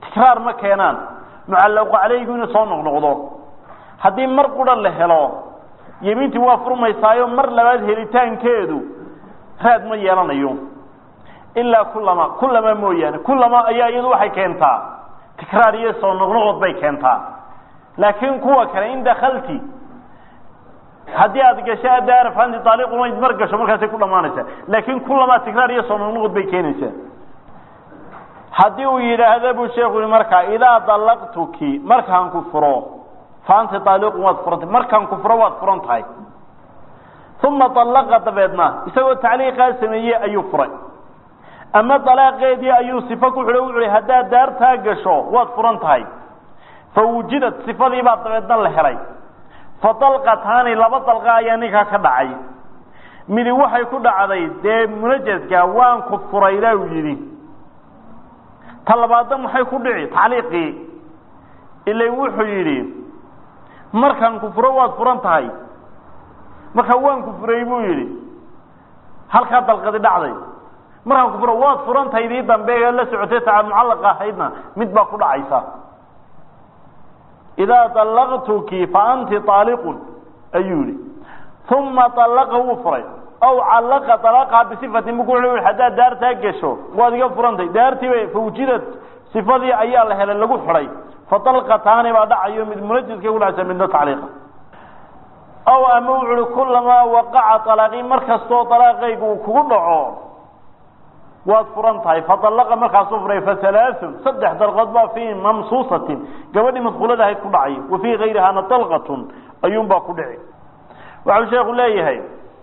tikraar ma keenaan mucallaqu calaygu inuu soo noqnoqdo haddii mar qura la helo yemiintii waa furmaysaayo mar labaad helitaankeedu raad ma yeelanayo ilaa kulama kulama mooyaane kulama ayaa iyadu waxay keentaa tikraar iyo soo noqnoqod bay keentaa laakiin kuwa kale in dakalti haddii aad gasho adaaraf anti taaliqun mar gasho markaasay ku dhamaanaysaa laakiin kulama tikraar iyo soo noqnoqod bay keenaysaa haddii uu yidhaahda buu sheeku yihi markaa idaa dalaqtuki markaan ku furo fa anti taaliqun waad furantay markaan ku furo waad furan tahay uma alaqa dabeedna isagoo tacliiqaa sameeyey ayuu furay ama dalaaqeedii ayuu sifo ku xidho wuxu hi haddaad daartaa gasho waad furan tahay fa wujidad sifadii baa dabeedna la helay fa dalqataani laba dalqa ayaa ninkaa ka dhacay midi waxay ku dhacday dee munajaska waan ku furay ilaa uu yidhi ta labaadna maxay ku dhici tacliiqii ila wuxuu yidhi markaan ku furo waad furan tahay markaa waan ku furay buu yidhi halkaa dalqadi dhacday markaan ku furo waad furan tahay dii dambe ee la socotay taa mucallaqa ahaydna mid baa ku dhacaysa idaa dalaqtuki fa anti aaliqun ayuu yihi uma alaqa wuu furay aw callaqa dalaqaha bisifatin bu ku haddaad daartaa gesho waad iga furantay daartiiba fawjidad sifadii ayaa la helay lagu xidhay fa dalqataani baa dhacayo mid munajiska ku dhacaysa midna tacliiqa aw ama wuxu uhi kulamaa waqaca alaaqii mar kastoo alaaqayga uu kugu dhaco waad furan tahay faalaqa markaasuu furay fahalaaun saddex dalqood baa fii mamsuusatin gabadhii madkuulada ahayd ku dhacay wa fii gayrihana dalqatun ayuunbaa ku dhici waxau sheeku leeyahay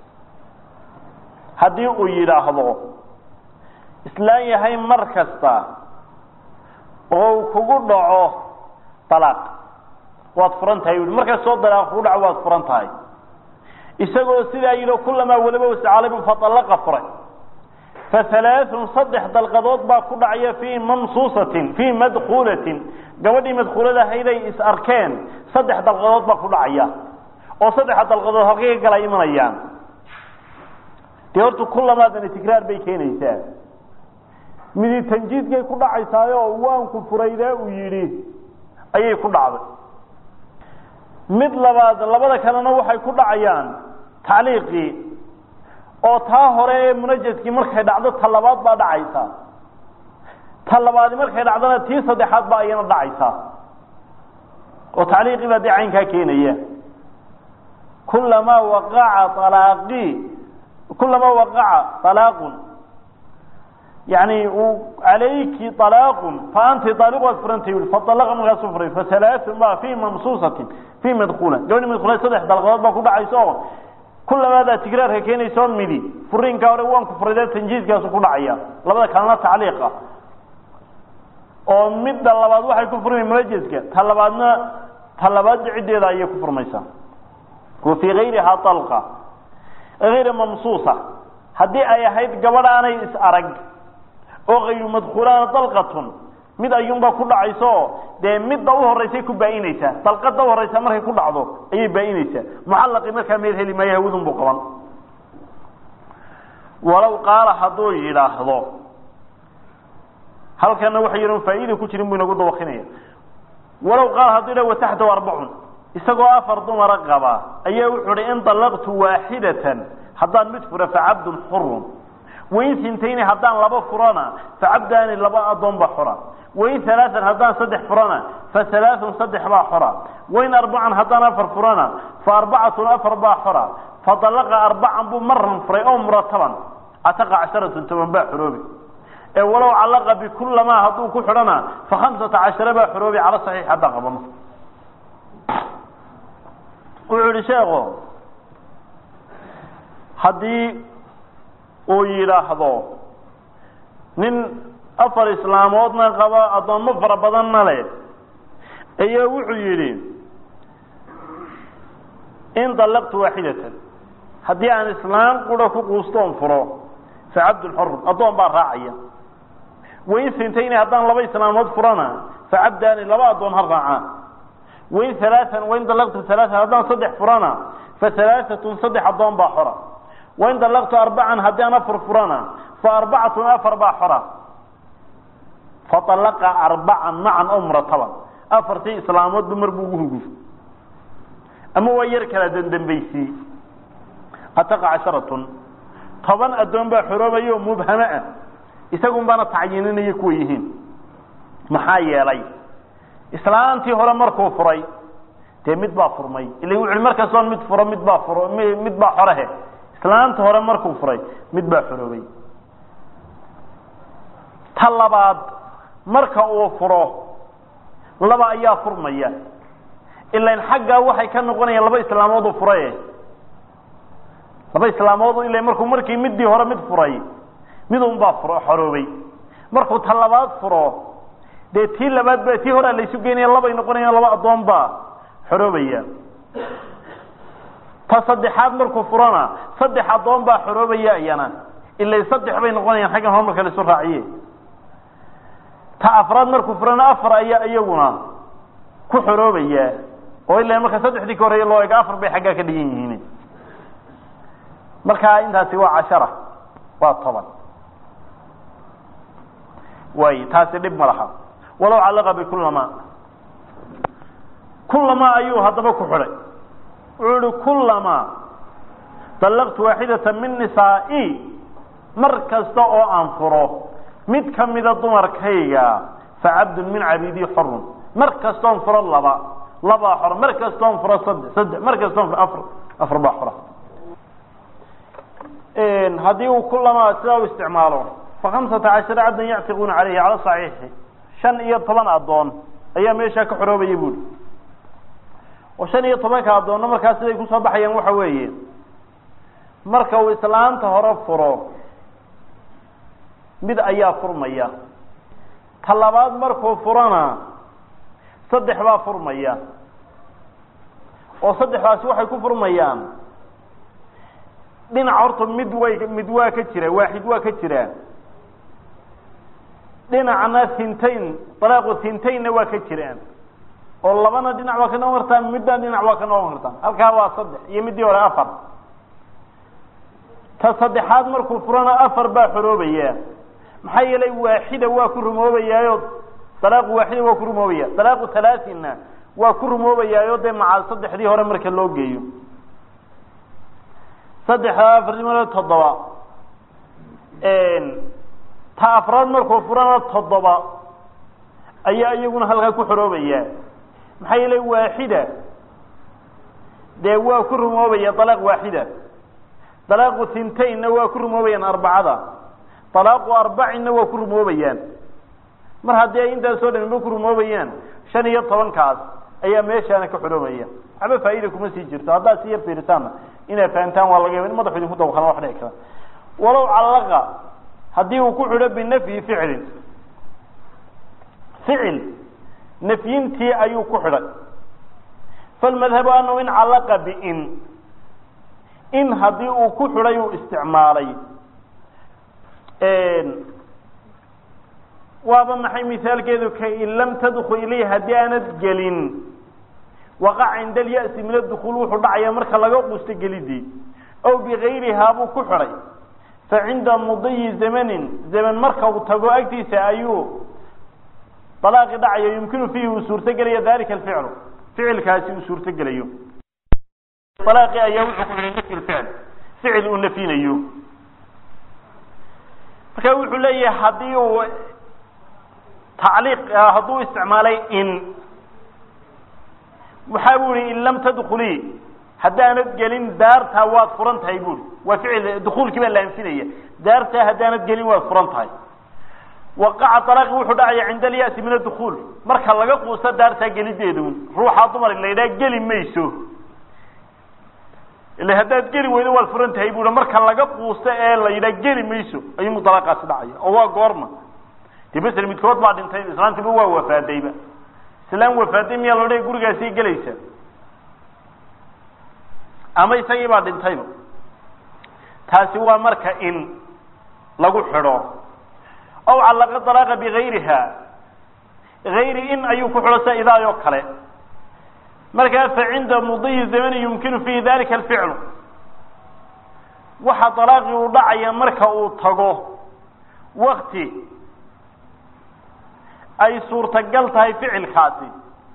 haddii uu yidhaahdo islaan yahay mar kasta oo uu kugu dhaco dalaaq waad furan tahay u mar kastoo dalaaq kugu dhaco waad furan tahay isagoo sidaa yidhi kulamaa waliba wascaalay faalaqa furay fahalaaun saddex dalqadood baa ku dhacaya fii mamsuusatin fii madkuulatin gabadhii madkuulada hayday is arkeen saddex dalqadood baa ku dhacaya oo saddexa dalqadood halkay ka gala imanayaan dee horta kulamaadani tikraar bay keenaysaa midi tanjiidkay ku dhacaysaayo waanku furaydaa uu yidhi ayay ku dhacday mid labaad labada kalena waxay ku dhacayaan tacliiqii oo taa hore ee munajaskii markay dhacdo ta labaad baa dhacaysa ta labaadi markay dhacdona tii saddexaad baa iyana dhacaysa oo tacliiqii baa dee caynkaa keenaya kulamaa waqaca alaaqii kulamaa waqaca alaaqun yani calayki alaaqun fa anti aaliq waad furantay ui faalaqa markaasuu furay fahalaaun baa fii mamsuusatin fii madkuula gabadhi madkuula saddex dalqadood baa ku dhacaysa oo kulamaadaa tigraarka keenaysa midi furiinkaa hore waan ku furay tanjiiskaasu ku dhacaya labada kalena tacliiqa oo midda labaad waxay ku furmay munajaska ta labaadna ta labaad ciddeeda ayay ku furmaysaa wa fii gayrihaa alqa ayra mamsuusa haddii ay ahayd gabadh aanay is arag oo kayru madkuulaana dalqatun mid ayuunbaa ku dhacayso dee midda u horeysay ku baa-inaysaa dalqada u horeysa markay ku dhacdo ayay baa-inaysaa mucallaqii markaa meed heli maayo hawadun buu qaban walow qaala hadduu yidhaahdo halkana waxa yidhan faa'iida ku jirin buu inagu dawakinaya walow qaala hadduu yidhah wataxtahu arbacun isagoo afar dumara qaba ayaa wuxuu hi in dalaqtu waaxidatan haddaan mid fura facabdun xurun wain sintayni haddaan laba furana facabdaani laba adoon baa xora wain alaaan haddaan saddex furana fa alaaun saddex baa xora wain arbacan haddaan afar furana fa arbacatun afar baa xora fa dalaqa arbacan buu maran furay oo murataban cataqa casharatun toban baa xoroobi ee walow callaqa bikulamaa hadduu ku xidhana fa khamsata cashara baa xoroobi cala saxiix haddaan qabano wuxuu yihi sheeko haddii uu yidhaahdo nin afar islaamoodna qaba addoommo fara badanna leh ayaa wuxuu yidhi in dallaqtu waaxidatan haddii aan islaam qura ku quustoon furo fa cabdun xorun addoon baa raacaya wain sintayni haddaan laba islaamood furana fa cabdaani laba addoon ha raacaan wain alaaan wain dallaqtu alaaan haddaan saddex furana fa alaaatun saddex addoon baa xora wain dallaqtu arbacan haddii aan afar furana fa arbacatun afar baa xora faalaqa arbacan macan oo murataban afartii islaamoodba mar buu ugu huguf ama waa yar kala dandambaysii ataqa casharatun toban addoon baa xoroobaya oo mubhamo ah isagun baana tacyiininaya kuwa yihiin maxaa yeelay islaantii hore markuu furay dee mid baa furmay ila wuxu mar kastoon mid furo mid baa furo mid baa xorehe islaanta hore markuu furay mid baa xoroobay ta labaad marka uu furo laba ayaa furmaya ilan xaggaa waxay ka noqonayaan laba islaamood u furaye laba islaamood ila markuu markii midii hore mid furay midun baa furo xoroobay markuu ta labaad furo dee tii labaad ba tii horea laysu geynaya labay noqonayaan laba addoon baa xoroobaya ta saddexaad markuu furona saddex addoon baa xoroobaya iyana ila saddex bay noqonayaan xaggan hore marka laisu raaciye ta afraad markuu furana afar ayaa iyaguna ku xoroobaya oo ila marka saddexdii ka horreeye loo ego afar bay xaggaa ka dhigan yihiin markaa intaasi waa cashara waa toban way taasi dhib ma laha walow callaqa bikulama kulama ayuu haddaba ku xidhay wuxuu ihi kulama dallaqtu waaxidata min nisaa'i mar kasta oo aan furo mid kamida dumarkayga facabdun min cabidii xorun mar kastoon furo laba labaa xora mar kastoon furo saddex saddex mar kastoon furo afar afar baa xora haddii uu kulama sidaa u isticmaalo fa khamsata cashara cabdan yactiquuna caleyhi cala saxiixi shan iyo toban addoon ayaa meeshaa ka xoroobaya buuri oo shan iyo tobanka addoonna markaa siday kusoo baxayaan waxa weeye marka uu islaanta hore furo mid ayaa furmaya ta labaad markuu furona saddex baa furmaya oo saddexdaasi waxay ku furmayaan dhinac horta mid way mid waa ka jira waaxid waa ka jira dhinacna hintayn dalaaqu hintaynna waa ka jiraan oo labana dhinac waa ka noqon kartaan midna dhinac waa ka noqon kartaan halkaa waa saddex iyo middii hore afar ta saddexaad markuu furana afar baa xoroobaya maxaa yeelay waaxida waa ku rumoobayaayo dalaaqu waaxida waa ku rumoobaya dalaaqu halaasinna waa ku rumoobayaayo dee maca saddexdii hore marka loo geeyo saddexda afarnimada toddoba ta afraad markuu furana toddoba ayaa iyaguna halkaa ku xoroobaya maxaa yeelay waaxida dee waa ku rumoobaya dalaaq waaxida dalaaqu hintaynna waa ku rumoobayaan arbacada dalaaqu arbacinna waa ku rumoobayaan mar haddii ay intaasoo dhanba ku rumoobayaan shan iyo tobankaas ayaa meeshaana ka xoroobaya waxba faa'iida kuma sii jirto haddaad si yar fiiritaanna inaad fahamtaan waa laga yaba in madaxu idinku dawkana wax dhici kara walow callaqa haddii uu ku xidho binafyi ficlin ficil nafyintii ayuu ku xidhay falmadhabu anahu in callaqa biin in haddii uu ku xidhay uu isticmaalay waaba maxay misaalkeedu ka in lam tadkul ilayh haddii aanad gelin waqac cinda alya'si min adukhuul wuxuu dhacaya marka laga quusto gelidii ow bigayrihaa buu ku xidhay fa cinda mudiyi zamanin zaman marka uu tago agtiisa ayuu dalaaqi dhacayo yumkinu fiihi uu suurtogelaya dalika alficlu ficilkaasi uu suurtogelayo alaaqi ayaa wuxuu ku xidhay nafyi lficl ficil uu nafyinayo marka wuxuu leeyahay haddii uu tacliiq hadduu isticmaalay in waxa bu ihi in lam tadkulii haddaanad gelin daartaa waad furan tahay buuri waa ficil dukuulkii baa la anfinaya daartaa haddaanad gelin waad furan tahay waqaca alaaqi wuxuu dhacaya cinda alya'si min adukhuul marka laga quusto daartaa gelideedu ruuxaa dumar la yidhaha geli mayso ila haddaad geli weydo waad furan tahay bui marka laga quusto ee la yidhaha geli mayso ayuu mudalaaqaasi dhacaya oo waa goorma de masel midkood baa dhintay islaantiba waa wafaadayba islaan wafaaday miyaa la odhaya gurigaasii gelaysa ama isagii baa dhintayba taasi waa marka in lagu xidho aw callaqa dalaaqa bigayriha gayri in ayuu ku xidho sida idaayoo kale markaa fa cinda mudiyi zamani yumkinu fiihi dalika alficlu waxa dalaaqii uu dhacaya marka uu tago wakti ay suurtagal tahay ficilkaasi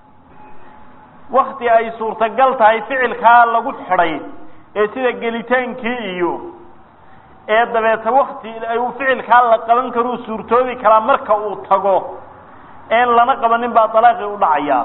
wakti ay suurtagal tahay ficilkaa lagu xidhay ee sida gelitaankii iyo ee dabeeta wakti uu ficilkaa la qaban karuu suurtoobi karaa marka uu tago een lana qabanin baa dalaaqii u dhacayaa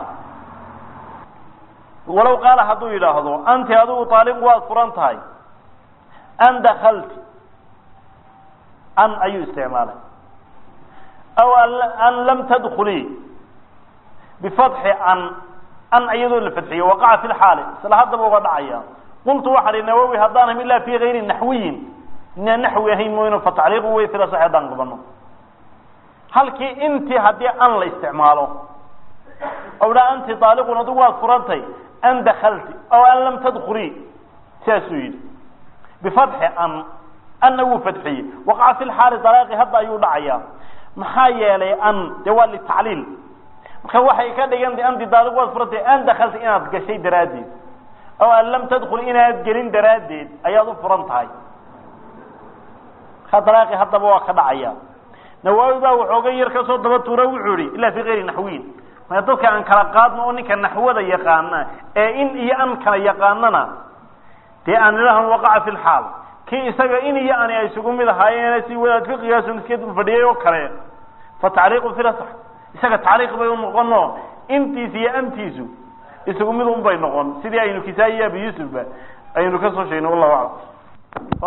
walow qaala hadduu yidhaahdo anti adigu taaliqu waad furan tahay an dakalti an ayuu isticmaalay aw an lam tadkulii bifatxi an an iyadoo la fadxiyo waqaca fi lxaali isla haddaba uga dhacaya qultu waxaa hi nawowi haddaanam ilaa fi gayri naxwiyin inaan naxwi ahayn mooyno fatacliiqu wey fila sax haddaan qabano halkii intii haddii an la isticmaalo o dha anti daaliqun adigu waad furantay an dakalti aw an lam tadkulii sidaasuu yidhi bifatxi an anna wuu fadxiyey waqaca fi lxaali dalaaqi hadda ayuu dhacayaa maxaa yeelay an dee waa litacliil marka waxay ka dhigantay anti daaliq waad furantay an dakalta inaad gashay daraaddeed aw an lam tadkul inaad gelin daraaddeed ayaad u furan tahay markaa dalaaqi haddaba waa ka dhacaya nawaawi baa waxooga yar kasoo daba tuura wuxuu yihi ilaa fi kayri naxwiyin maya dadka aan kala qaadno oo ninka naxwada yaqaana ee in iyo an kala yaqaanana dee aan ilahan waqaca fi lxaal kii isaga in iyo ani ay isugu mid ahaayeen si wadaad fiqigaasun iska dul fadhiyay oo kale fa tacliiqu filasax isaga tacliiq bay u noqono intiis iyo antiisu isugu mid un bay noqon sidii aynu kisaa-i iyo abi yuusufba aynu kasoo sheegnay wallahu aclam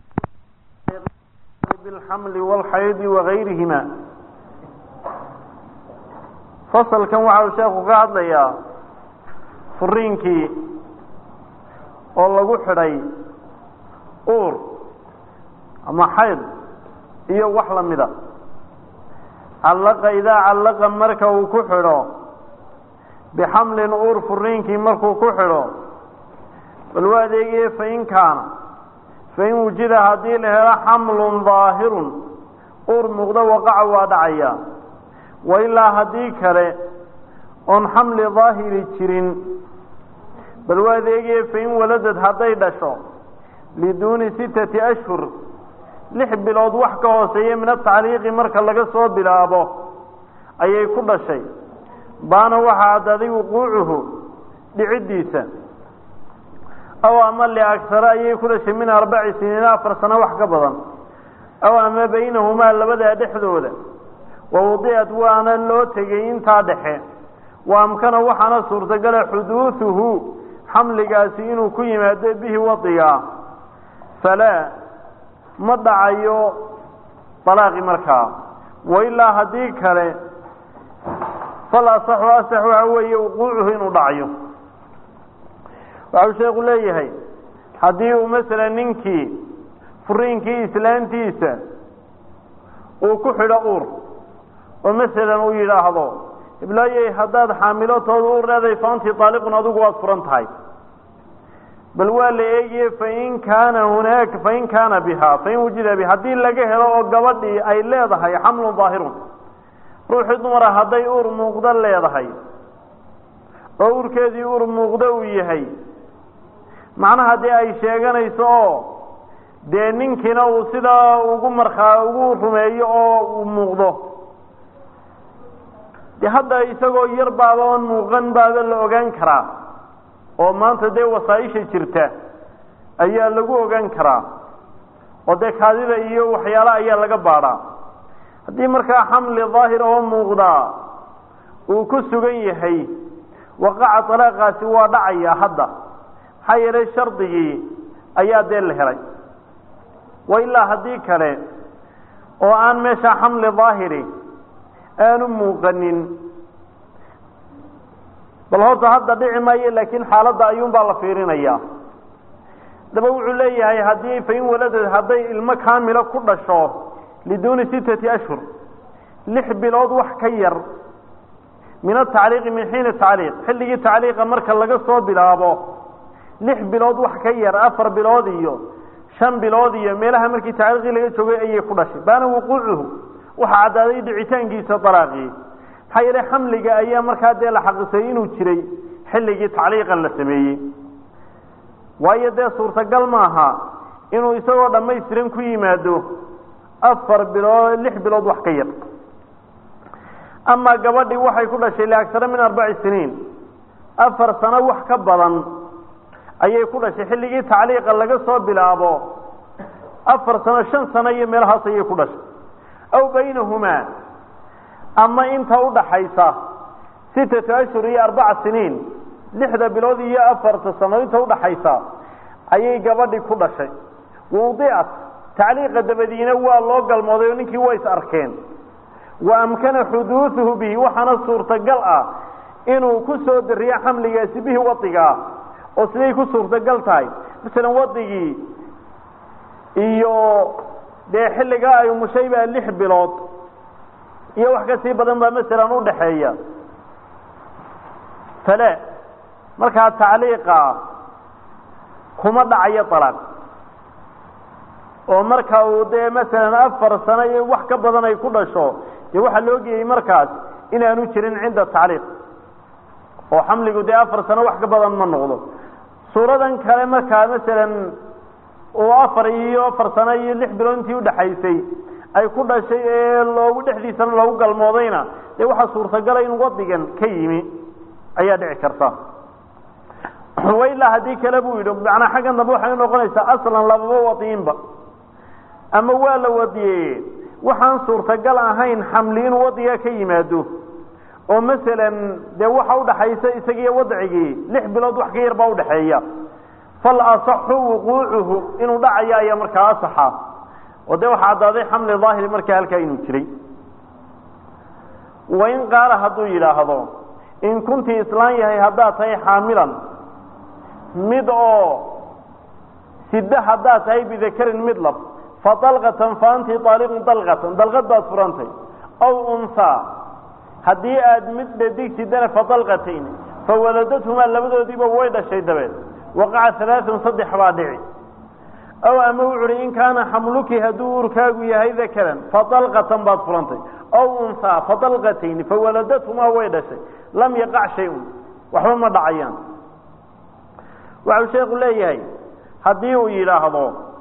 bilxamli walxaydi wagayrihima fasalkan waxa uu sheekhu ka hadlayaa furiinkii oo lagu xidhay uur ama xayd iyo wax lamida callaqa idaa callaqa marka uu ku xidho bixamlin uur furiinkii markuu ku xidho bal waa adeegaye fain kaana fain wujida haddii la helo xamlun daahirun uur muuqdo waqaca waa dhacaya wa ilaa haddii kale oon xamli daahiri jirin bal waa adeegaye fain waladad hadday dhasho liduuni sittati ashhur lix bilood wax ka hooseeya min atacliiqi marka laga soo bilaabo ayay ku dhashay baana waxaa addaaday wuquucuhu dhiciddiisa aw ama liagsare ayay ku dhashay min arbaci siniina afar sano wax ka badan aw ama baynahumaa labadaa dhexdooda wa wadicat waana loo tegay intaa dhexe wa amkana waxaana suurtagala xuduuduhu xamligaasi inuu ku yimaado bihi wadiga falaa ma dhacayo dalaaqi markaa wailaa haddii kale fal asaxu asax waxa weeye wuquucuhu inuu dhacayo waxau sheeku leeyahay haddii uu masalan ninkii furiinkii islaantiisa uu ku xidho uur oo masalan uu yidhaahdo iblaayey haddaad xaamilotooda uur leedahay faantii daaliqun adigu waad furan tahay bal waa la eegiye fain kaana hunaaka fain kaana biha fain wujida biha haddii laga helo oo gabadhii ay leedahay xamlun daahirun ruuxii dumara hadday uur muuqdo leedahay oo uurkeedii uur muuqdo uu yahay macnaha dee ay sheeganayso oo dee ninkiina uu sidaa ugu markaa ugu rumeeyo oo uu muuqdo de hadda isagoo yar baaba oon muuqan baaba la ogaan karaa oo maanta dee wasaaisha jirta ayaa lagu ogaan karaa oo dee kaadida iyo waxyaala ayaa laga baadhaa haddii markaa xamli daahir oo muuqdaa uu ku sugan yahay waqaca dalaaqaasi waa dhacaya hadda maxaa yeelay shardigii ayaa dee la helay wa ilaa haddii kale oo aan meesha xamli daahiri aanu muuqanin bal horta hadda dhici maayo laakiin xaaladda ayuunbaa la fiirinayaa daba wuxuu leeyahay haddii fain waladad hadday ilmo kaamilo ku dhasho liduuni sittati ashhur lix bilood wax ka yar min atacliiqi min xiini tacliiq xilligii tacliiqa marka laga soo bilaabo lix bilood wax ka yar afar bilood iyo shan bilood iyo meelaha markii tacliiqii laga joogay ayay ku dhashay baana wuquucuhu waxaa caddaaday dhicitaankiisa dalaaqii maxaa yeelay xamliga ayaa markaa dee la xaqisay inuu jiray xilligii tacliiqan la sameeyey waayo dee suurtagal maaha inuu isagoo dhammaystiran ku yimaado afar bilood lix bilood wax ka yar amaa gabadhii waxay ku dhashay liagsara min arbaci siniin afar sano wax ka badan ayay ku dhashay xilligii tacliiqa laga soo bilaabo afar sano shan sano iyo meelahaas ayay ku dhashay aw baynahumaa ama inta udhaxaysa sittatu ashhur iyo arbaca siniin lixda bilood iyo afarta sano inta udhaxaysa ayay gabadhii ku dhashay wawdicat tacliiqa dabadiina waa loo galmooday oo ninkii waa is arkeen wa amkana xuduuduhu bihi waxaana suurtagal ah inuu ku soo dariyo xamligaasi bihi wadigaa oo siday ku suurtagal tahay masalan wadigii iyo dee xilligaa ay umushay baa lix bilood iyo wax kasii badan baa masalan udhaxeeya fale markaa tacliiqa kuma dhacayo alaaq oo marka uu dee masalan afar sano iyo wax ka badan ay ku dhasho dee waxaa loo geeyey markaas inaanu jirin cinda tacliiq oo xamligu dee afar sano wax ka badan ma noqdo suuradan kale markaa masalan uu afar iyo afar sano iyo lix bilood intii udhaxaysay ay ku dhashay ee loogu dhexdiisana loogu galmoodayna dee waxaa suurtagala in wadigan ka yimi ayaa dhici karta wailaa haddii kale buu yidhi macnaa xaggan dambe waxay noqonaysaa aslan lababa wadiinba ama waa la wadiyeye waxaan suurtagal ahayn xamli inuu wadiga ka yimaado oo masalan dee waxa udhaxaysa isagiiyo wadcigii lix bilood wax ka yar baa udhaxeeya fal asaxu wuquucuhu inuu dhacayo ayaa markaa asaxa oo dee waxaa caddaaday xamli daahiri markaa halkaa inuu jiray wain qaala hadduu yidhaahdo in kuntii islaan yahay haddaad tahay xaamilan mid oo sida haddaad tahay bidakarin mid lab fa dalqatan fa anti aaliqun dalqatan dalqad baad furantay aw unhaa haddii aad mid dhadig sidana fa dalqatayn fa waladadhumaa labadoodiiba way dhashay dabeed waqaca alaaun saddex baa dhici aw ama wuxu uhi in kaana xamluki hadduu urkaagu yahay dakaran fa dalqatan baad furantay aw unhaa fa dalqatayn fa waladadhumaa way dhashay lam yaqac shay-un waxba ma dhacayaan waxau sheekhu leeyahay haddii uu yidhaahdo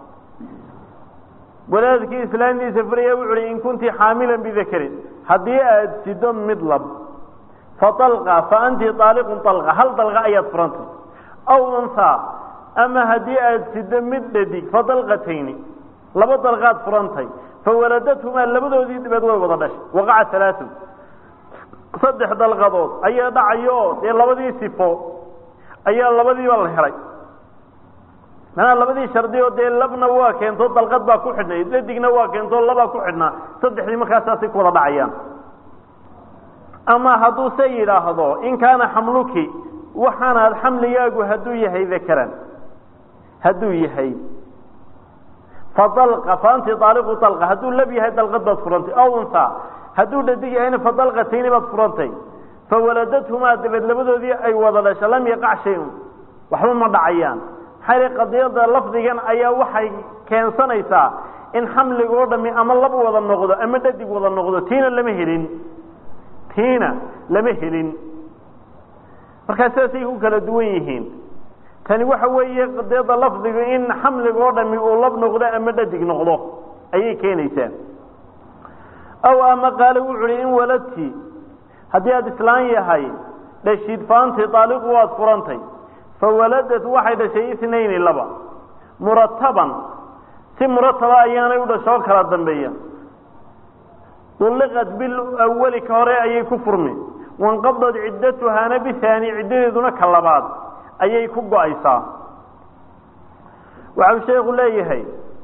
walaadkii islaamtiisa furaya wuxu uhi in kunti xaamilan bidakarin haddii aad sido mid lab fa dalqa fa anti aaliqun dalqa hal dalqa ayaad furantay aw unhaa ama haddii aad sido mid dhadig fa dalqatayni laba dalqaad furantay fa waladadhumaa labadoodii dibeed way wada dhashay waqaca alaaun saddex dalqadood ayaa dhacayo dee labadii sifo ayaa labadiiba la helay manaa labadii shardi oo dee labna waa keento dalqad baa ku xidhnay dadigna waa keento labaa ku xidhnaa saddexdii markaasaasay ku wada dhacayaan ama hadduu se yidhaahdo in kaana xamluki waxaanaad xamligaagu hadduu yahay dakaran hadduu yahay fa dalqa fa anti aaliqu dalqa hadduu lab yahay dalqad baad furantay aw unhaa hadduu dhadig yahayna fa dalqatayni baad furantay fa waladadhumaa dabeed labadoodii ay wada dhasha lam yaqac shay-un waxba ma dhacayaan maxaa qadiyada lafdigan ayaa waxay keensanaysaa in xamliga oo dhami ama lab wada noqdo ama dhadig wada noqdo tiina lama helin tiina lama helin markaa sidaasay ku kala duwan yihiin tani waxa weeye qadiyada lafdigu in xamliga oo dhami uu lab noqdo ama dhadig noqdo ayay keenaysaa aw ama qaale wuxu uhi in waladti haddii aada islaan yahay dhashid faanti aaliqu waad furantay fawaladat waxay dhashay inayni laba murataban si murataba ayaanay u dhashoo kala dambeeya ulliqat bilawali ka hore ayay ku furmi wanqadad ciddatuhaana bihaani ciddadeeduna ka labaad ayay ku go-aysaa waxau sheekhu leeyahay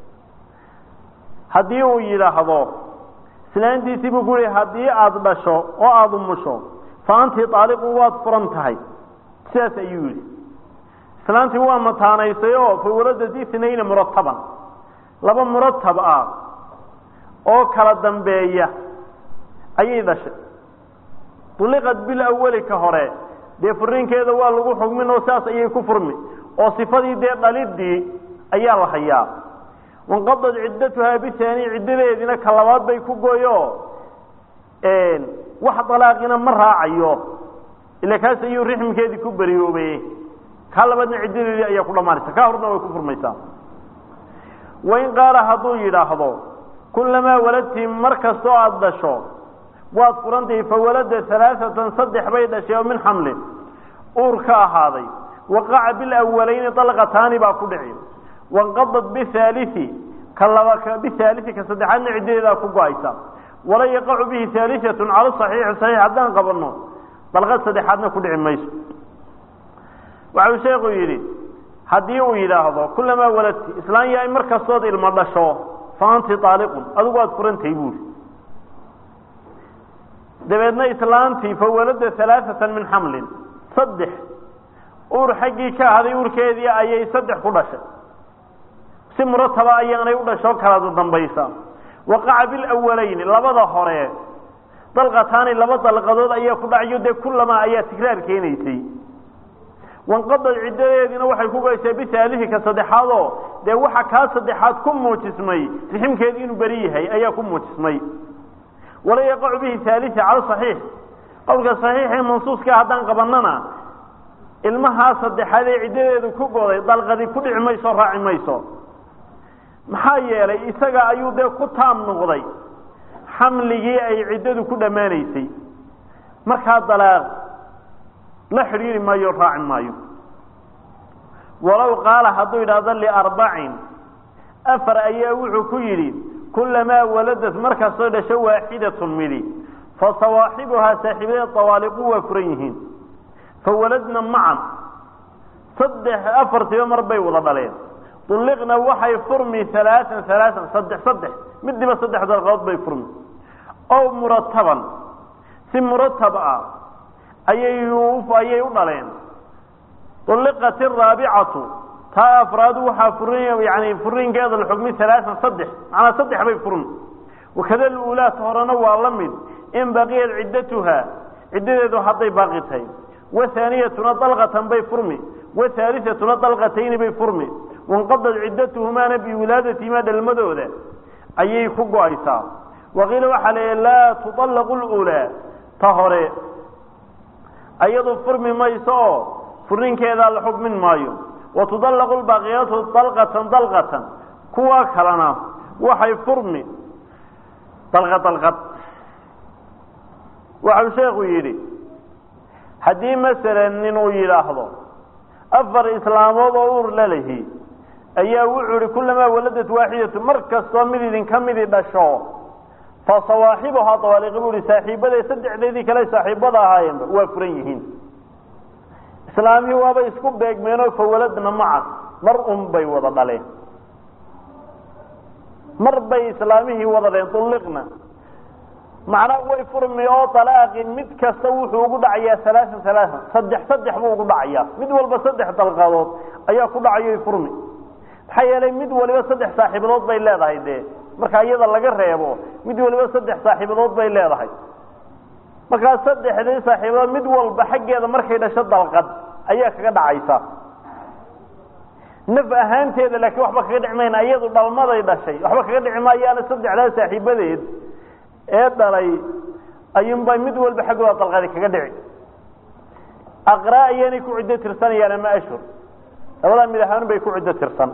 haddii uu yidhaahdo islaantiisii buu ku yihi haddii aada dhasho oo aada umusho fa anti aaliqun waad furan tahay sidaas ayuu yidhi islaantii waa mataanaysay oo fa waladad inayna murataban laba muratab ah oo kala dambeeya ayay dhashay uliqad bilawali ka hore dee furiinkeeda waa lagu xugmin oo saas ayay ku furmi oo sifadii dee dhalidii ayaa la hayaa wanqadad ciddatuhaa bihaani ciddadeediina ka labaad bay ku gooyo wax dalaaqina ma raacayo ila kaas ayuu rixmkeedii ku beriyoobay kaa labaadna ciddadeedii ayaa ku dhammaanaysa kaa horna way ku furmaysaa wain qaala hadduu yidhaahdo kullamaa waladti mar kastoo aada dhasho waad furantahi fawalada alaaatan saddex bay dhashay oo min xamlin uur ka ahaaday waqaca bilawaleyni dalqataani baa ku dhici wanqadad bihalii ka laba bihalii ka saddexaadna ciddadeedaa ku go-aysa wala yaqacu bihi haaliatun cala saxiixi saxiix haddaan qabanno dalqad saddexaadna ku dhici mayso waxau sheekhu yidhi haddii uu yidhaahdo kulamaa waladti islaan yahay mar kastood ilmo dhasho fa anti aaliqun adigu waad furantahay buuri dabeedna islaantii fa walada alaaatan min xamlin saddex uur xaggii ka ahaday uurkeedii ayay saddex ku dhashay si murataba ayaanay u dhasho kala dambaysa waqaca bilawaleyni labada hore dalqataani laba dalqadood ayaa ku dhacayo dee kulamaa ayaa tigraar keenaysay wanqadad ciddadeediina waxay ku gaysay bihaalihi ka saddexaadoo dee waxa kaa saddexaad ku muujismay riximkeedii inuu beri yahay ayaa ku muujismay wala yaqacu bihi haalii cala saxiix qowlka saxiixee mansuuska haddaan qabanana ilmahaa saddexaad ee ciddadeedu ku goday dalqadi ku dhici mayso raaci mayso maxaa yeelay isaga ayuu dee ku taam noqday xamligii ay ciddadu ku dhammaanaysay markaa dalaaq la xidhiiri maayo raaci maayo walow qaala hadduu yidhaahdo liarbacin afar ayaa wuxuu ku yidhi kulamaa waladad markastoo dhasho waaxidatun midi fa sawaaxibuhaa saaxiibadeed tawaaliqu waa furan yihiin fa waladna macan saddex afartiba mar bay wada dhaleen ulliqna waxay furmi alaaan alaaan saddex saddex midiba saddex dalqadood bay furmi ow murataban si muratab ah ayay ayay u dhaleen ulliqat araabicatu taa afraadu waxaa furin yani furinkeeda la xugmi alaaan saddex macnaa saddex bay furmi wakada luulaat horena waa la mid in baqiyat ciddatuha ciddadeedu hadday baaqi tahay wahaaniyatuna dalqatan bay furmi wahaaliatuna dalqatayni bay furmi wanqadad ciddatuhumaana biwilaadatihimaa dhalmadooda ayay ku go-aysaa waqiila waxaa la laa tuطallaqu lulaa ta hore ayadu furmi mayso oo furinkeedaa la xukmin maayo wa tudallaqu lbaaqiyatu dalqatan dalqatan kuwa kalena waxay furmi dalqad dalqad waxau sheekhu yidhi haddii masalan nin uu yidhaahdo afar islaamood oo uur lalahi ayaa wuxuu ihi kulamaa waladad waaxidatu mar kastoo mid idinka midi dhasho fa sawaaxibuhaa dawaaliqi buu ihi saaxiibaday saddexdeedii kale saaxiibada ahaayeenba waa furan yihiin islaamihii waaba isku beegmeenoo fawaladna maca mar un bay wada dhaleen mar bay islaamihii wada dhaleen ulliqna macnaa way furmi oo dalaaqi mid kasta wuxuu ugu dhacayaa alaaan alaaan saddex saddex buu ugu dhacayaa mid walba saddex dalqadood ayaa ku dhacayo furmi maxaa yeelay mid waliba saddex saaxiibadood bay leedahay dee marka iyada laga reebo mid waliba saddex saaxiibadood bay leedahay markaa saddexdii saaxiibadood mid walba xaggeeda markay dhasho dalqad ayaa kaga dhacaysa naf ahaanteeda laakiin waxba kaga dhici mayna iyadu dhalmaday dhashay waxba kaga dhici maayaana saddexdaa saaxiibadeed ee dhalay ayuunbay mid walba xaggooda dalqadi kaga dhici aqraa ayaanay ku ciddo tirsanayaan ama ashhur labadaa mid ahaan bay ku ciddo tirsan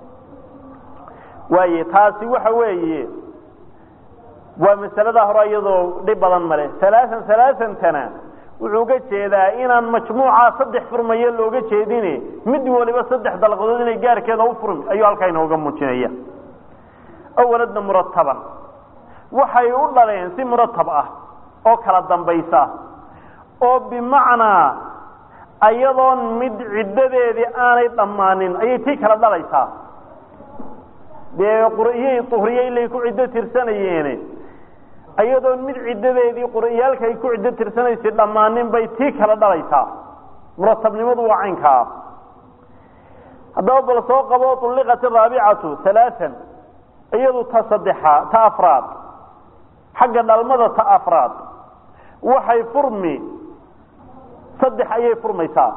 waaye taasi waxa weeye waa masalada hore iyadoo dhib badan male alaaan alaasantana wuxuu uga jeedaa inaan majmuuca saddex furmayo looga jeedine mid waliba saddex dalqadood inay gaarkeeda u furmi ayuu halkaa inooga muujinaya awaladna murataban waxay u dhaleen si muratab ah oo kala dambaysa oo bimacnaa ayadoon mid ciddadeedii aanay dhammaanin ayay tii kala dhalaysaa dee qur'iyey uhriye ilay ku ciddo tirsanayeene ayadoon mid ciddadeedii qur'iyaalka ay ku ciddo tirsanaysay dhammaanin bay tii kala dhalaysaa muratabnimadu waa caynkaa haddaba bal soo qabo ulliqat araabicatu alaaan iyadu ta saddexa ta afraad xagga dhalmada ta afraad waxay furmi saddex ayay furmaysaa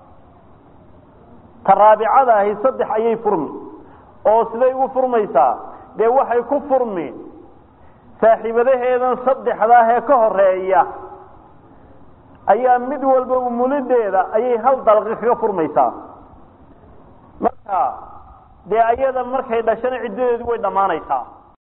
ta raabicada ahi saddex ayay furmi oo siday ugu furmaysaa dee waxay ku furmi saaxiibadaheedan saddexdaah ee ka horeeya ayaa mid walba umulideeda ayay hal dalqi kaga furmaysaa marka dee ayada markay dhashana ciddadeedu way dhammaanaysaa